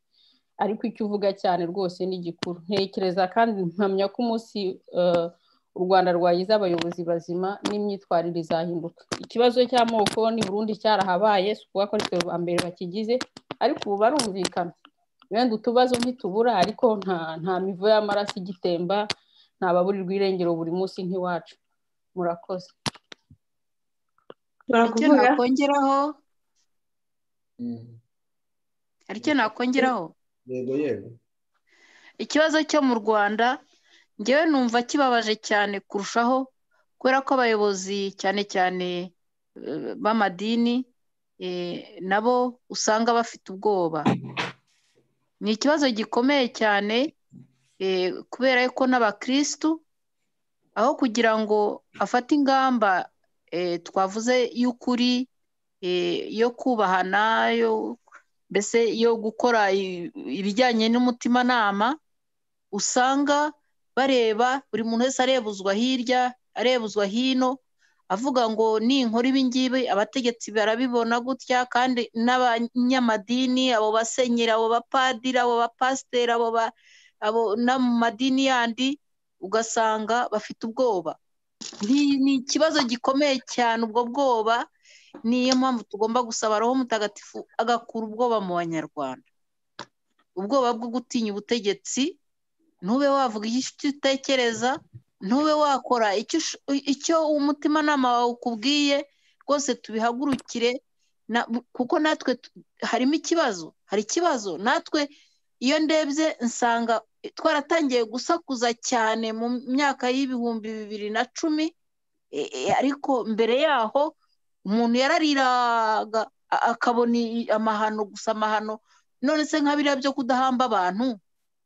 Speaker 7: ariko icyo uvuga cyane rwose ni gikuru ntekereza kandi mpamya ko umunsi eh, u rwanda rwagize abayobozi bazima n'imyitwarire izahinduka ikibazo cy'amoko ni burundi cyarahabaye si ukuvuga ko ari ba mbere bakigize ariko ubu barumvikana wenda utubazo ntitubura ariko nta nta mivu y'amaraso igitemba nta baburirwa irengero buri munsi nk'iwacu murakoze
Speaker 9: icyo nakongeraho hari icyo nakongeraho
Speaker 2: yego yego
Speaker 9: ikibazo cyo mu rwanda ngewe numva kibabaje cyane kurushaho kubera ko abayobozi cyane cyane eh, b'amadini eh, nabo usanga bafite ubwoba ni ikibazo gikomeye cyane eh, kubera ko n'abakirisitu aho kugira ngo afate ingamba eh, twavuze y'ukuri eh, yo kubahana yo mbese yo gukora i- ibijyanye n'umutimanama usanga bareba buri muntu wese arebuzwa hirya arebuzwa hino avuga ngo ninkora ibingibi abategetsi barabibona gutya kandi n'abanyamadini abo basenyeri abo bapadiri abo bapasiteri abo ba abo no mu madini yandi ugasanga bafite ubwoba Ni- ni ikibazo gikomeye cyane ubwo bwoba niyo mpamvu tugomba gusaba roho mutagatifu agakura ubwoba mu banyarwanda ubwoba bwo gutinya ubutegetsi ntube wavuga icyo utekereza ntube wakora icyo ush- icyo umutimanama wawe ukubwiye rwose tubihagurukire na- kuko natwe tu- harimo ikibazo hari ikibazo natwe iyo ndebye nsanga twaratangiye gusakuza cyane mu myaka y'ibihumbi bibiri na cumi e- e- ariko mbere yaho umuntu yarariraga a- akabona i- amahano gusa amahano none se nka biriya byo kudahamba abantu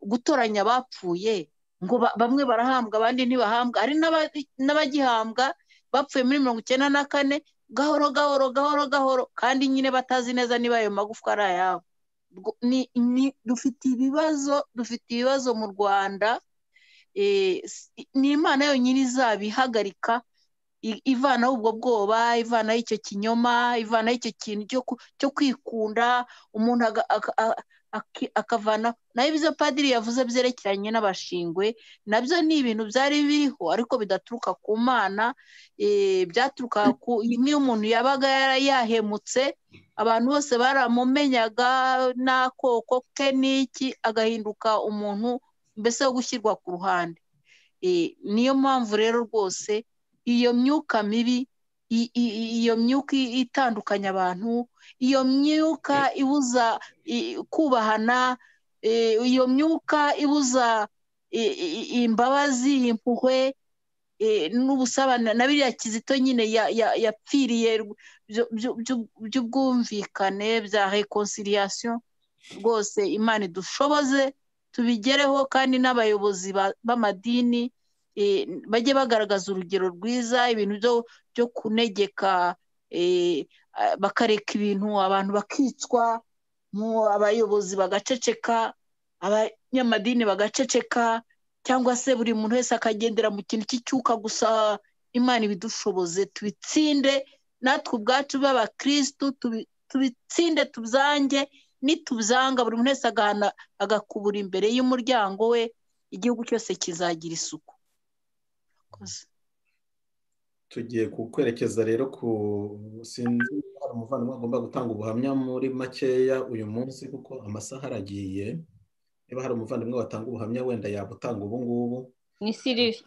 Speaker 9: gutoranya abapfuye ngo ba- bamwe barahambwa abandi ntibahambwa hari n'aba- n'abagihambwa bapfuye muri mirongo icyenda na kane gahoro gahoro gahoro gahoro kandi nyine batazi neza niba ayo magufwa ari ayabo Ubwo ni- ni- dufite ibibazo dufite ibibazo mu rwanda eh, s- ni imana yonyine izabihagarika i- ivanaho ubwo bwoba ivanaho icyo kinyoma ivanaho icyo kintu cyo ku- cyo kwikunda umuntu aga- aka- a- aki- akavana nayo ibyo padiri yavuze byerekeranye n'abashingwe nabyo ni ibintu byari biriho ariko bidaturuka ku mana eh, byaturuka ku nk'iyo umuntu yabaga yara- yahemutse abantu bose baramumenyaga n'akoko ke n'iki agahinduka umuntu mbese wo gushyirwa ku ruhande Eh, niyo mpamvu rero rwose iyo myuka mibi i- i- i- iyo myuka i- itandukanya abantu iyo myuka ibuza i- kubahana eh, iyo myuka ibuza i- i- imbabazi impuhwe eh, n'ubusabane na biriya kizito nyine ya- ya- yapfiriye rw- byu- byu- byu- by'ubwumvikane bya reconciliation rwose imana idushoboze tubigereho kandi n'abayobozi ba- b'amadini eh, bajye bagaragaza urugero rwiza ibintu byo- byo kunegeka eh, ah, bakareka ibintu abantu bakicwa mu abayobozi bagaceceka abanyamadini bagaceceka cyangwa se buri muntu wese akagendera mu kintu cy'icyuka gusa imana ibidushoboze tubitsinde natwe ubwacu b'abakirisitu tubi- tubitsinde tubyange nitubyanga buri muntu wese agahana agakubura imbere y'umuryango we igihugu cyose kizagira isuku Murakoze.
Speaker 2: tugiye kukwerekeza rero ku sinzi niba hari umuvandimwe agomba gutanga ubuhamya muri makeya uyu munsi kuko amasaha aragiye niba hari umuvandimwe watanga ubuhamya wenda yabutanga ubu ngubu
Speaker 7: ni siriri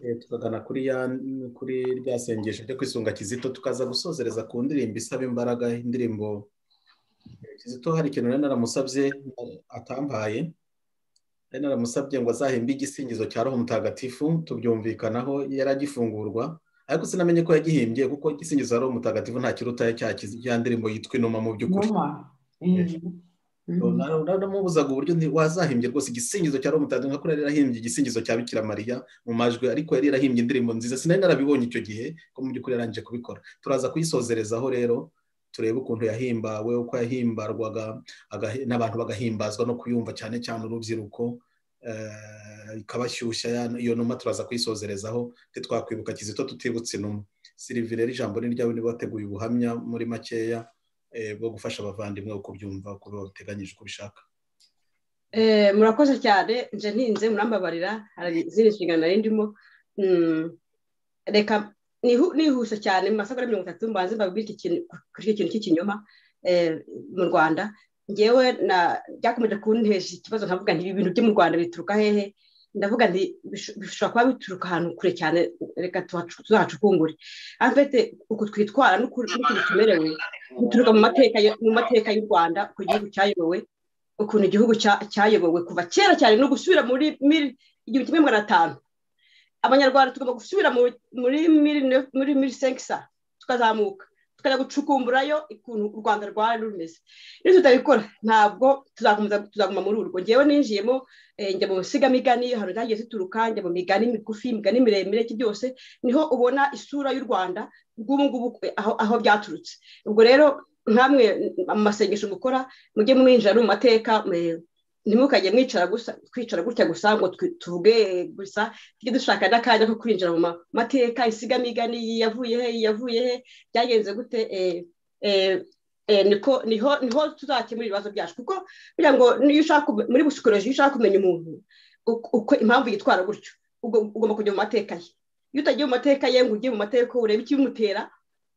Speaker 2: Eh, tukagana kuri ya kuri rya sengesho ryo kwisunga kizito tukaza gusosereza ku ndirimbo isaba imbaraga indirimbo eh, kizito hari ikintu nari naramusabye eh, atampaye nari naramusabye ngo azahimbe igisingizo cya roho mutagatifu tubyumvikanaho yari agifungurwa ariko sinamenye ko yagihimbye kuko igisingizo cya roho mutagatifu nta kiruta cya kizi cya ndirimbo yitwa inuma mu by'ukuri
Speaker 5: numa
Speaker 2: namubuzaga uburyo nti- wazahimbye rwose igisingizo cya roho mutagatifu nka ko yari yarahimbye igisingizo cya bikira mariya mu majwi ariko yari yarahimbye indirimbo nziza sinari narabibonye icyo gihe ko mu by'ukuri yarangije kubikora turaza kuyisozerezaho rero turebe ukuntu yahimbawe uko yahimbarwaga agahi- n'abantu bagahimbazwa no kuyumva cyane cyane urubyiruko eh, ikabashyushya ya- iyo numa turaza kuyisozerezaho ntitwakwibuka kizito tutibutse inuma sirivi rero ijambo ni ryawe niba wateguye ubuhamya muri makeya eh, bwo gufasha abavandimwe uko byumva uko bateganyije uko ubishaka
Speaker 13: Eh, murakoze cyane nje ntinze murambabarira hari izindi nshingano nari ndimo Mm, reka nihu- nihuse cyane mu masaha mirongo itatu mbanze mbabwire iki kintu- kuri iki kintu cy'ikinyoma eh, mu rwanda ngewe na byakomeje kuntesha ikibazo nkavuga nti ibi bintu byo mu rwanda bituruka hehe ndavuga nti bisho- bishobora kuba bituruka ahantu kure cyane reka tuhacu- tuzahacukungure amfete uku twitwara n'uku- n'ukuntu tumerewe bituruka mu mateka ya- mu mateka y'u rwanda ku gihugu cyayobowe ukuntu igihugu cya- cyayobowe kuva kera cyane no gusubira muri mil igihumbi kimwe magana atanu abanyarwanda tugomba gusubira mu- muri mil neuf- muri mil senkisa tukazamuka tukajya gucukumburayo ukuntu u rwanda rwari rumeze iyo tutabikora ntabwo tuzakomeza tuzaguma muri urwo ngewe ninjiyemo eh, njya mu nsigamigani ahantu zagiye zituruka njya mu migani migufi imigani miremire iki byose niho ubona isura y'u rwanda rw'ubu ngubu aho aho byaturutse ubwo rero nkamwe mu masengesho mukora mujye mwinjira no mu mateka mwe- ntimukajye mwicara gusa twicara gutya gusa ngo twi- tuvuge gusa tujye dushaka n'akanya ko kwinjira mu ma- mateka insigamigani iyi yavuye he iyi yavuye he byagenze gute eh, eh, eh, niko niho niho tuzakemura ibibazo byacu kuko kugira ngo niyo ushaka kume- muri psychology iyo ushaka kumenya umuntu uko uko- impamvu yitwara gutyo ugo- ugomba kujya mu mateka ye iyo utagiye mu mateka ye ngo ujye mu mateka urebe ikibimutera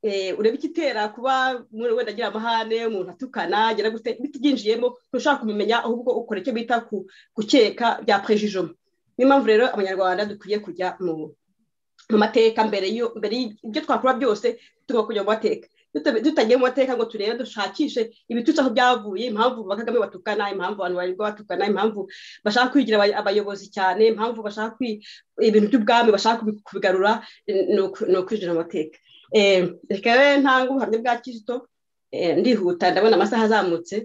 Speaker 13: eh, urebe igitera kuba umuntu wenda agira amahane umuntu atukana agira gute bita ibyinjiyemo ntushaka kubimenya ahubwo ukora icyo bita ku- gukeka bya prejijoma niyo mpamvu rero abanyarwanda dukwiye kujya mu mu mateka mbere y'ibyo mbere y'ibyo twakora byose tugomba kujya mu mateka dutagiye mu mateka ngo turebe dushakishe ibitutsi aho byavuye impamvu bakagame batukana impamvu abantu barirwa batukana impamvu bashaka kwigira abay- abayobozi cyane impamvu bashaka kwi- ibintu by'ubwami bashaka kubi- kubigarura eh, ni uku- ni ukwijira amateka Eh, reka rero ntanga ubuhamya bwa kizito eh, ndihuta ndabona amasaha azamutse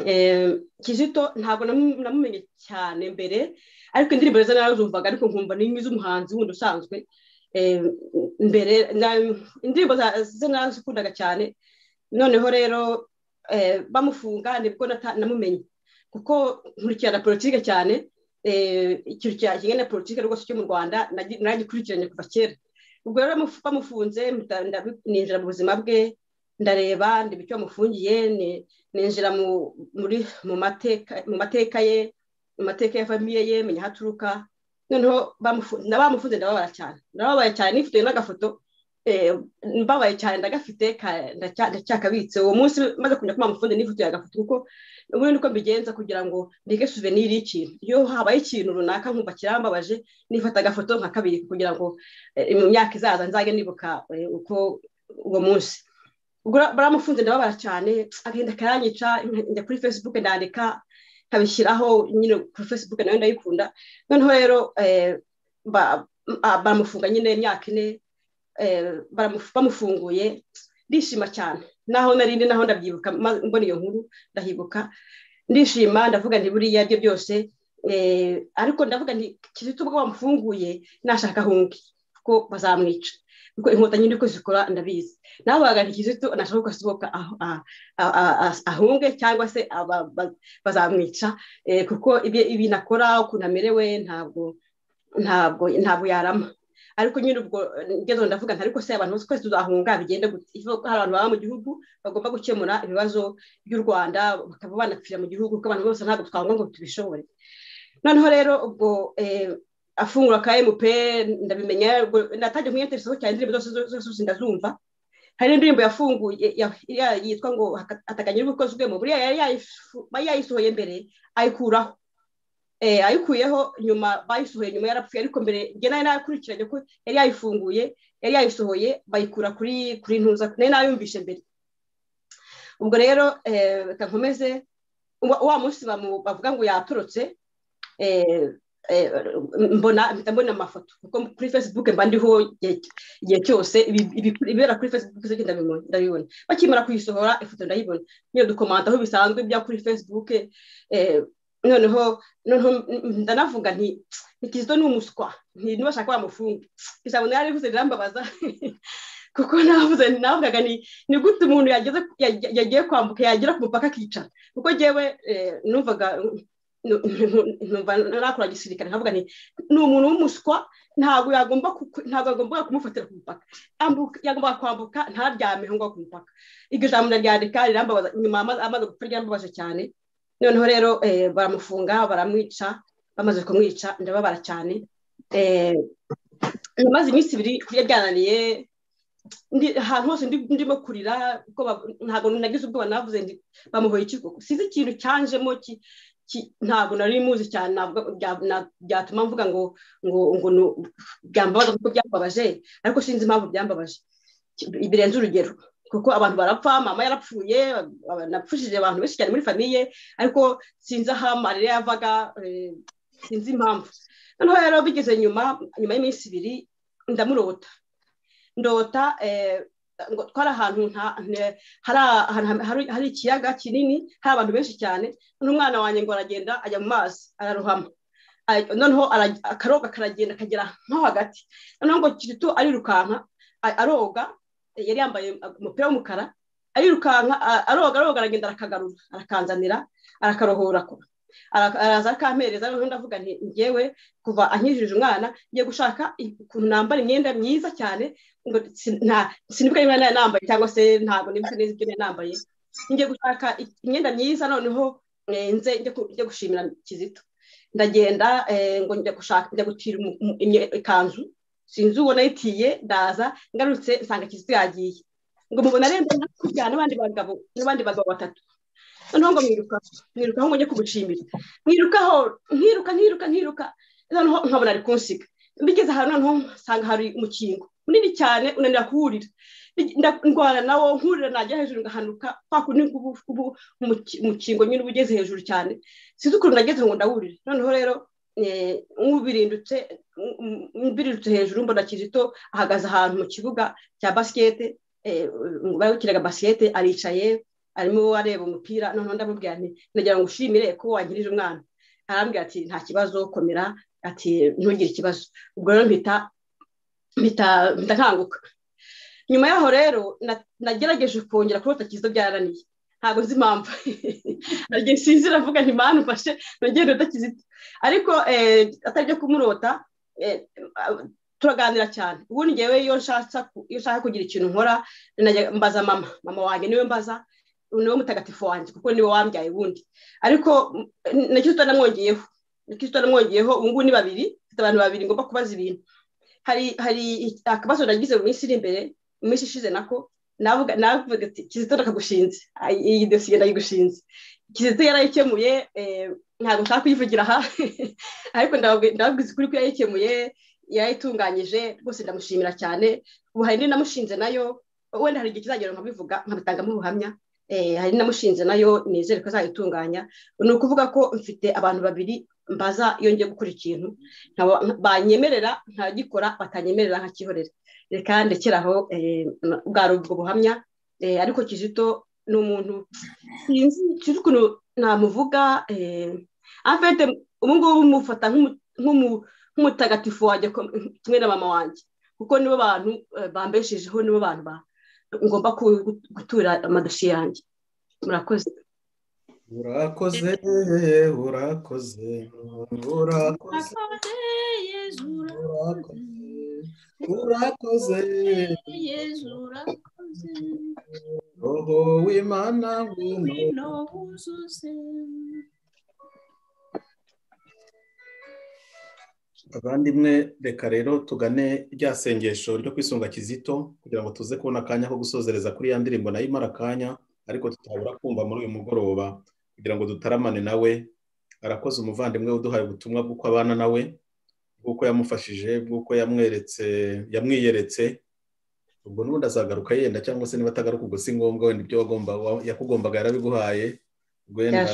Speaker 13: Eh, kizito ntabwo namu- namumenye cyane mbere ariko indirimbo ze narazumvaga ariko nkumva n'imwe z'umuhanzi wundi usanzwe Eh, mbere na- indirimbo za- ze nazikundaga cyane noneho rero eh, bamufunga nibwo nata- namumenye kuko nkurikirana politike cyane eh, ikintu cya- kijyanye na politike rwose cyo mu rwanda nagi- naragikurikiranye kuva kera ubwo rero bamufu- bamufunze mpita- ndabi- ninjira mu buzima bwe ndareba ndeba icyo bamufungiye ni- ninjira mu- muri mu mateka mu mateka ye mu mateka ya famiye ye menya aho aturuka noneho bamufu- na bamufunze ndababara cyane ndababaye cyane nifotoye n'agafoto eh, mbabaye cyane ndagafite ka- ndacya- ndacyakabitse uwo munsi maze kumenya ko bamufunze nifotoye agafoto kuko ubundi niko mbigenza kugira ngo ndeke souvenir y'ikintu iyo habaye ikintu runaka nkumva kirambabaje nifata agafoto nkakabika kugira ngo eh, mu myaka izaza nzajye nibuka eh, uko uwo munsi ubwo baramufunze ndababara cyane agahinda karanyica njya kuri facebook ndandika nkabishyiraho nyine kuri facebook nayo ndayikunda noneho rero eh, ba- ah, baramufunga nyine imyaka ine eh, baramufu- bamufunguye ndishima cyane naho narindi naho ndabyibuka ma- mbona iyo nkuru ndahibuka ndishima ndavuga nti buriya byo byose eh, ariko ndavuga nti kizito ubwo bamufunguye nashaka ahunge kuko bazamwica kuko inkotanyi niko zikora ndabizi nabaga nti kizito nashaka ko asohoka aho- ah- ah- ah- ah- ahunge cyangwa se aba- ba- bazamwica eh, kuko ibyo- ibintu akora ukuntu amerewe ntabwo ntabwo ntabwo yarama ariko nyine ubwo ngezo ndavuga nti ariko se abantu bose twese tuzahunga bigenda gute Iyo hari abantu baba mu gihugu bagomba gukemura ibibazo by'u rwanda bakaba banapfira mu gihugu kuko abantu bose ntabwo twavuga ngo tubishobore noneho rero ubwo eh, afungura ka mp ndabimenya ubwo natangiye kumwinteresaho cyane indirimbo zose zose zose ndazumva hari indirimbo yafunguye ya- ya- yitwa ngo atakanya ubukozwemo buriya yari yayifu- yari yayisohoye mbere ayikuraho eh, ayikuyeho nyuma bayisohoye nyuma yarapfuye ariko mbere njye nari nakurikiranye ko yari yayifunguye yari yayisohoye bayikura kuri kuri ntuza nari nayumvishe mbere ubwo rero eh, reka nkomeze wa wa munsi bamu- bavuga ngo yatorotse eh, eh, mbona mpita mbona amafoto kuko kuri facebook mba ndiho igihe- igihe cyose ibi- ibi- ibibera kuri facebook byose ndabibona ndabibona bakimara kuyisohora ifoto ndayibona niyo dukomanta aho bisanzwe bya kuri facebook eh, noneho noneho mm, ndanavuga nti ni kizito ni umuswa nti nibashaka bamufunge ijambo nari rivuze rirambabaza kuko navuze navugaga ni ni gute umuntu yageze yag- yagiye kwambuka yagera ku mupaka akicara kuko njyewe eh, numvaga nu- nu- numva nakora gisirikare nkavuga nti ni umuntu w'umuswa ntabwo yagomba ku- ntabwo yagomba kumufatira ku mupaka Ambuka- yagomba kwambuka ntaryameho ngo ku mupaka iryo jambo ndaryandika rirambabaza nyuma amaze amaze gupfa ryambabaje cyane noneho rero eh, baramufunga baramwica bamaze kumwica ndababara cyane eh, namaze iminsi ibiri kurya byananiye ndi ahantu hose ndi- ndimo kurira kuko ba- ntabwo nagize ubwoba navuze ndi bamuhoye iki koko sizi ikintu cyanjemo ki- ki- ntabwo nari muzi cyane ntabwo bya- na- byatuma mvuga ngo ngo ngo nu- byambabaza kuko byambabaje ariko sinzi impamvu byambabaje Ki- birenze urugero kuko abantu barapfa mama yarapfuye aba- napfushije abantu benshi cyane muri famiye ariko sinzi aho amarira yavaga eh, sinzi impamvu noneho rero bigeze nyuma nyuma y'iminsi ibiri ndamurota ndota eh, ngo twari ahantu nta- ne- hari a- ahantu hari- hari ikiyaga kinini hari abantu benshi cyane n'umwana wanjye ngo aragenda ajya mu mazi ararohama Ay- noneho ara- akaroga karagenda akagera nko hagati noneho ngo kirito arirukanka a- aroga eh, yari yambaye umupira w'umukara arirukanka a- aroga aroga aragenda arakagarura arakanzanira arakarohora ko Ara- araza akampereza noneho ndavuga nti ngewe kuva ankijije umwana ngiye gushaka i- ukuntu nambara imyenda myiza cyane ngo si- nta- sinibuka niba nari nambaye cyangwa se ntabwo nibuka neza ibyo nari nambaye ngiye gushaka i- imyenda myiza noneho eh, nze njye ku- njye gushimira kizito ndagenda eh, ngo njya gushaka njya gutira umu- umu- imye- ikanzu sinzi uwo nayitiye ndaza ngarutse nsanga kizito yagiye ngo mubona rero kujyana n'abandi bagabo n'abandi bagabo batatu noneho ngo mwiruka mwirukaho ngo njye kumushimira mwirukaho nkiruka nkiruka nkiruka noneho nkabona ari kunsiga mbigeze ahantu noneho nsanga hari umukingo munini cyane unanira kuwurira ndwara nawo nkurira najya hejuru ngahanuka kwa kundi ngubu ubu umukingo nyine uba ugeze hejuru cyane sinzi ukuntu nageze ngo ndawurire noneho rero nk'ubirindutse mbirindutse hejuru mbona kizito ahagaze ahantu mu kibuga cya basikete barakiraga basikete aricaye arimo areba umupira noneho ndamubwira nti ndagira ngo ushimire ko wangirije umwana arambwira ati nta kibazo komera ati ntugire ikibazo ubwo rero mpita mpita nkanguka nyuma yaho rero nagerageje kongera kurota kizo byarananiye ntabwo nzi impamvu nagiye sinzi iravuga nti mpamvu mfashe nongere urota kizito ariko atari byo kumurota turaganira cyane ubundi ngewe iyo nshaka kugira ikintu nkora mbaza mama mama wanjye niwe mbaza niwe mutagatifu wanjye kuko niwe wambyaye ubundi ariko na kirisito namwongeyeho na kirisito namwongeyeho ubu ngubu ni babiri mfite abantu babiri ngomba kubaza ibintu hari hari akabazo nagize mu minsi iri imbere mu minsi ishize nako navuga ati kizito nakagushinze iyi dosiye ndayigushinze kizito yarayikemuye ntabwo nshaka kuyivugira aha ariko ndababwiza ukuri ko yayikemuye yarayitunganyije rwose ndamushimira cyane ubu hari indi namushinze nayo wenda hari igihe kizagera nkabivuga nkabitangamo ubuhamya hari namushinze nayo nizere ko azayitunganya ni ukuvuga ko mfite abantu babiri mbaza iyo ngiye gukora ikintu banyemerera ntagikora batanyemerera nkakihorera reka ndekeraho bwari ubwo buhamya ariko kizito ni umuntu sinzi sinzi ukuntu namuvuga afite ubu ngubu mufata nk'umutagatifu wajya kimwe na mama wanjye kuko nibo bantu bambeshejeho nibo bantu ba ngomba gutura amadosiye yanjye murakoze
Speaker 2: urakoze urakoze urakoze urakoze roho w'imana ngwino wuzuze abandimwe reka rero tugane rya sengesho ryo kwisunga kizito kugira ngo tuze kubona akanya ko gusozereza kuri ya ndirimbo nayo imara akanya ariko tutabura kumva muri uyu mugoroba kugira ngo dutaramane nawe arakoze umuvandimwe uduhaye ubutumwa bw'uko abana nawe bw'uko yamufashije bw'uko yamweretse yamwiyeretse ubwo n'ubundi azagaruka yenda cyangwa se niba atagaruka ubwo si ngombwa wenda ibyo yakugombaga yarabiguhaye wenda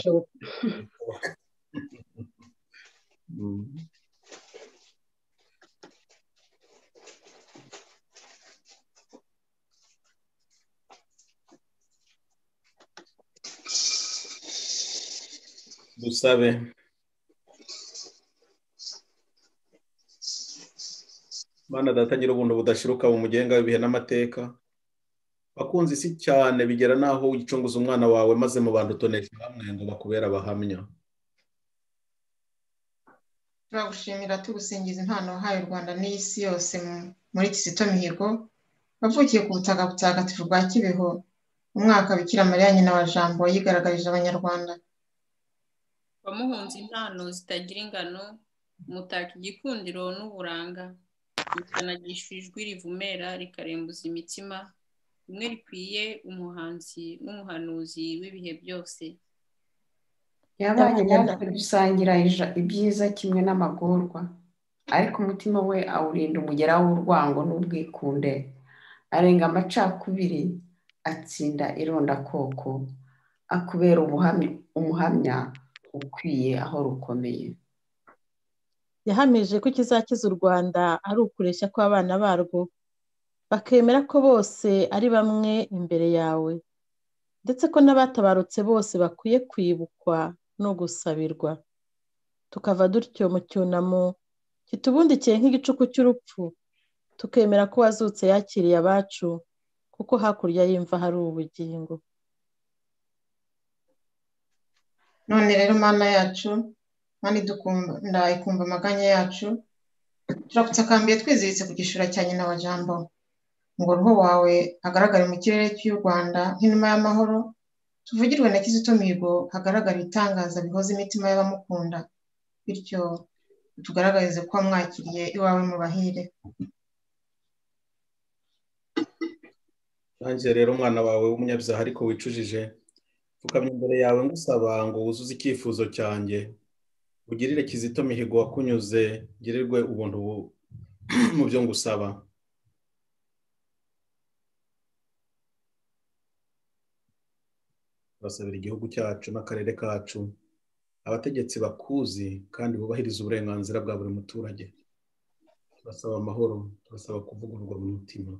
Speaker 2: dusabe mana datagira ubundi budashiruka mu mugenga w'ibihe n'amateka bakunze isi cyane bigera n'aho wicunguza umwana wawe maze mu bantu utonesha hamwe ngo bakubere abahamya
Speaker 4: turagushimira tugusingiza impano wahaye u rwanda n'isi yose muri kizito mihigo wavukiye ku butaka butagatifu bwa kibeho umwaka bikira mariya nyina wa jambo yigaragarije abanyarwanda
Speaker 14: wamuhunze impano zitagira ingano umutaka igikundiro n'uburanga rikanagisha ijwi rivumera rikarembuza imitima rimwe rikwiye umuhanzi n'umuhanuzi w'ibihe byose
Speaker 5: yabaye natwe dusangira ija- ibyiza kimwe n'amagorwa ariko umutima we awurinda umugera w'urwango n'ubwikunde arenga amacakubiri atsinda irondakoko akubera ubuhamya- umuhamya ukwiye aho rukomeye
Speaker 3: yahamije ko ikizakiza u rwanda ari ukureshya kw'abana barwo bakemera ko bose ari bamwe imbere yawe ndetse ko n'abatabarutse bose bakwiye kwibukwa no gusabirwa tukava dutyo mu cyunamo kitubundikiye nk'igicuku cy'urupfu tukemera ko uwazutse yakiriye abacu kuko hakurya y'imva hari ubugingo
Speaker 4: none rero mana yacu mana idukunda ikumva amaganya yacu turagutsakambye twiziritse ku gishura cya nyina wa jambo ngo roho wawe hagaragare mu kirere cy'u rwanda nk'inuma y'amahoro tuvugirwe na kizito mihigo hagaragara ibitangaza bihoza imitima y'abamukunda bityo tugaragarize ko wamwakiriye iwawe mu bahire
Speaker 2: nanjye rero umwana wawe w'umunyabyaha ariko wicujije pfukamye imbere yawe ngusaba ngo wuzuze icyifuzo cyanjye ugirire kizito mihigo wakunyuze ugirirwe ubuntu mu byo ngusaba turasabira igihugu cyacu n'akarere kacu abategetsi bakuzi kandi bubahiriza uburenganzira bwa buri muturage turasaba amahoro turasaba kuvugururwa mu mutima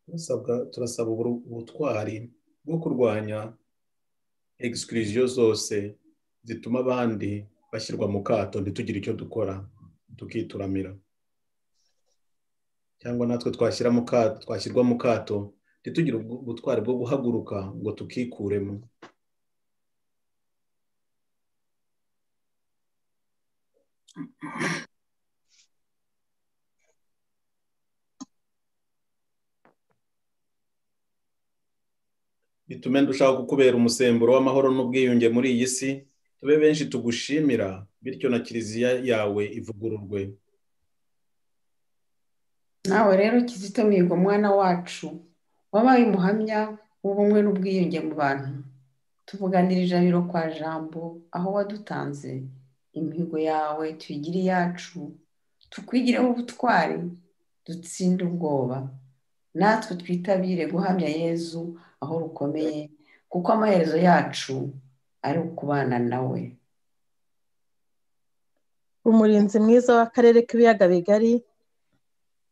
Speaker 2: Turasabwa- turasaba uburu- ubutwari bwo kurwanya egisikiriziyo zose zituma abandi bashyirwa mu kato ntitugire icyo dukora tukituramira cyangwa natwe twashyira mu kato twashyirwa mu kato ntitugire ubwo- ubutwari bwo guhaguruka ngo tukikuremo bitume ndushaho kukubera umusemburo w'amahoro n'ubwiyunge muri iyi si tube benshi tugushimira bityo na kiliziya yawe ivugururwe
Speaker 5: nawe rero kizito mihigo mwana wacu wabaye umuhamya w'ubumwe n'ubwiyunge mu bantu tuvuganirije abiro kwa jambo aho wadutanze imihigo yawe tuyigire iyacu tukwigireho ubutwari dutsinde ubwoba natwe twitabire guhamya yezu aho rukomeye kuko amaherezo yacu ari ukubana nawe
Speaker 3: umurinzi mwiza w'akarere k'ibiyaga bigari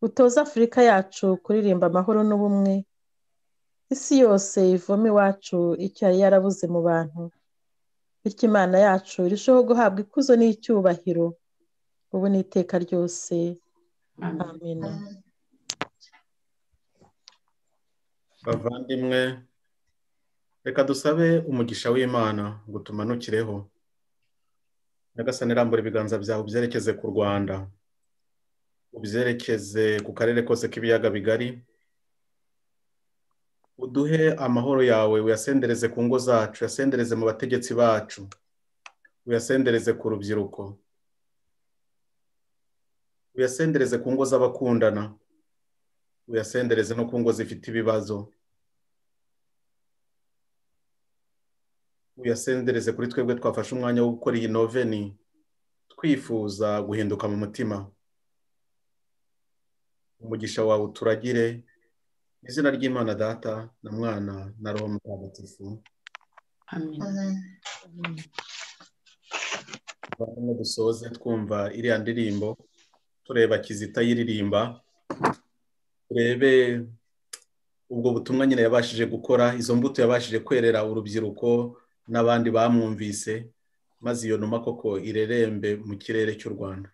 Speaker 3: utoza afurika yacu kuririmba amahoro n'ubumwe isi yose ivoma iwacu icyo yari yarabuze mu bantu bityo imana yacu irusheho guhabwa ikuzo n'icyubahiro ubu n'iteka ryose amina
Speaker 2: bavandimwe reka dusabe umugisha w'imana ngo tumanukireho nyagasani rambura ibiganza byawe ubyerekeze ku rwanda ubyerekeze ku karere kose k'ibiyaga bigari uduhe amahoro yawe uyasendereze ku ngo zacu uyasendereze mu bategetsi bacu uyasendereze ku rubyiruko uyasendereze ku ngo z'abakundana uyasendereze no ku ngo zifite ibibazo uyasendereze kuri twebwe twafashe umwanya wo gukora iyi noveni twifuza guhinduka mu mutima umugisha wawe uturagire mu izina ry'imana data na mwana na roho mutagatifu barimo dusoze twumva iriya ndirimbo tureba kizita yiririmba turebe ubwo butumwa nyine yabashije gukora izo mbuto yabashije kwerera urubyiruko n'abandi bamwumvise maze iyo numa koko irerembe mu kirere cy'u rwanda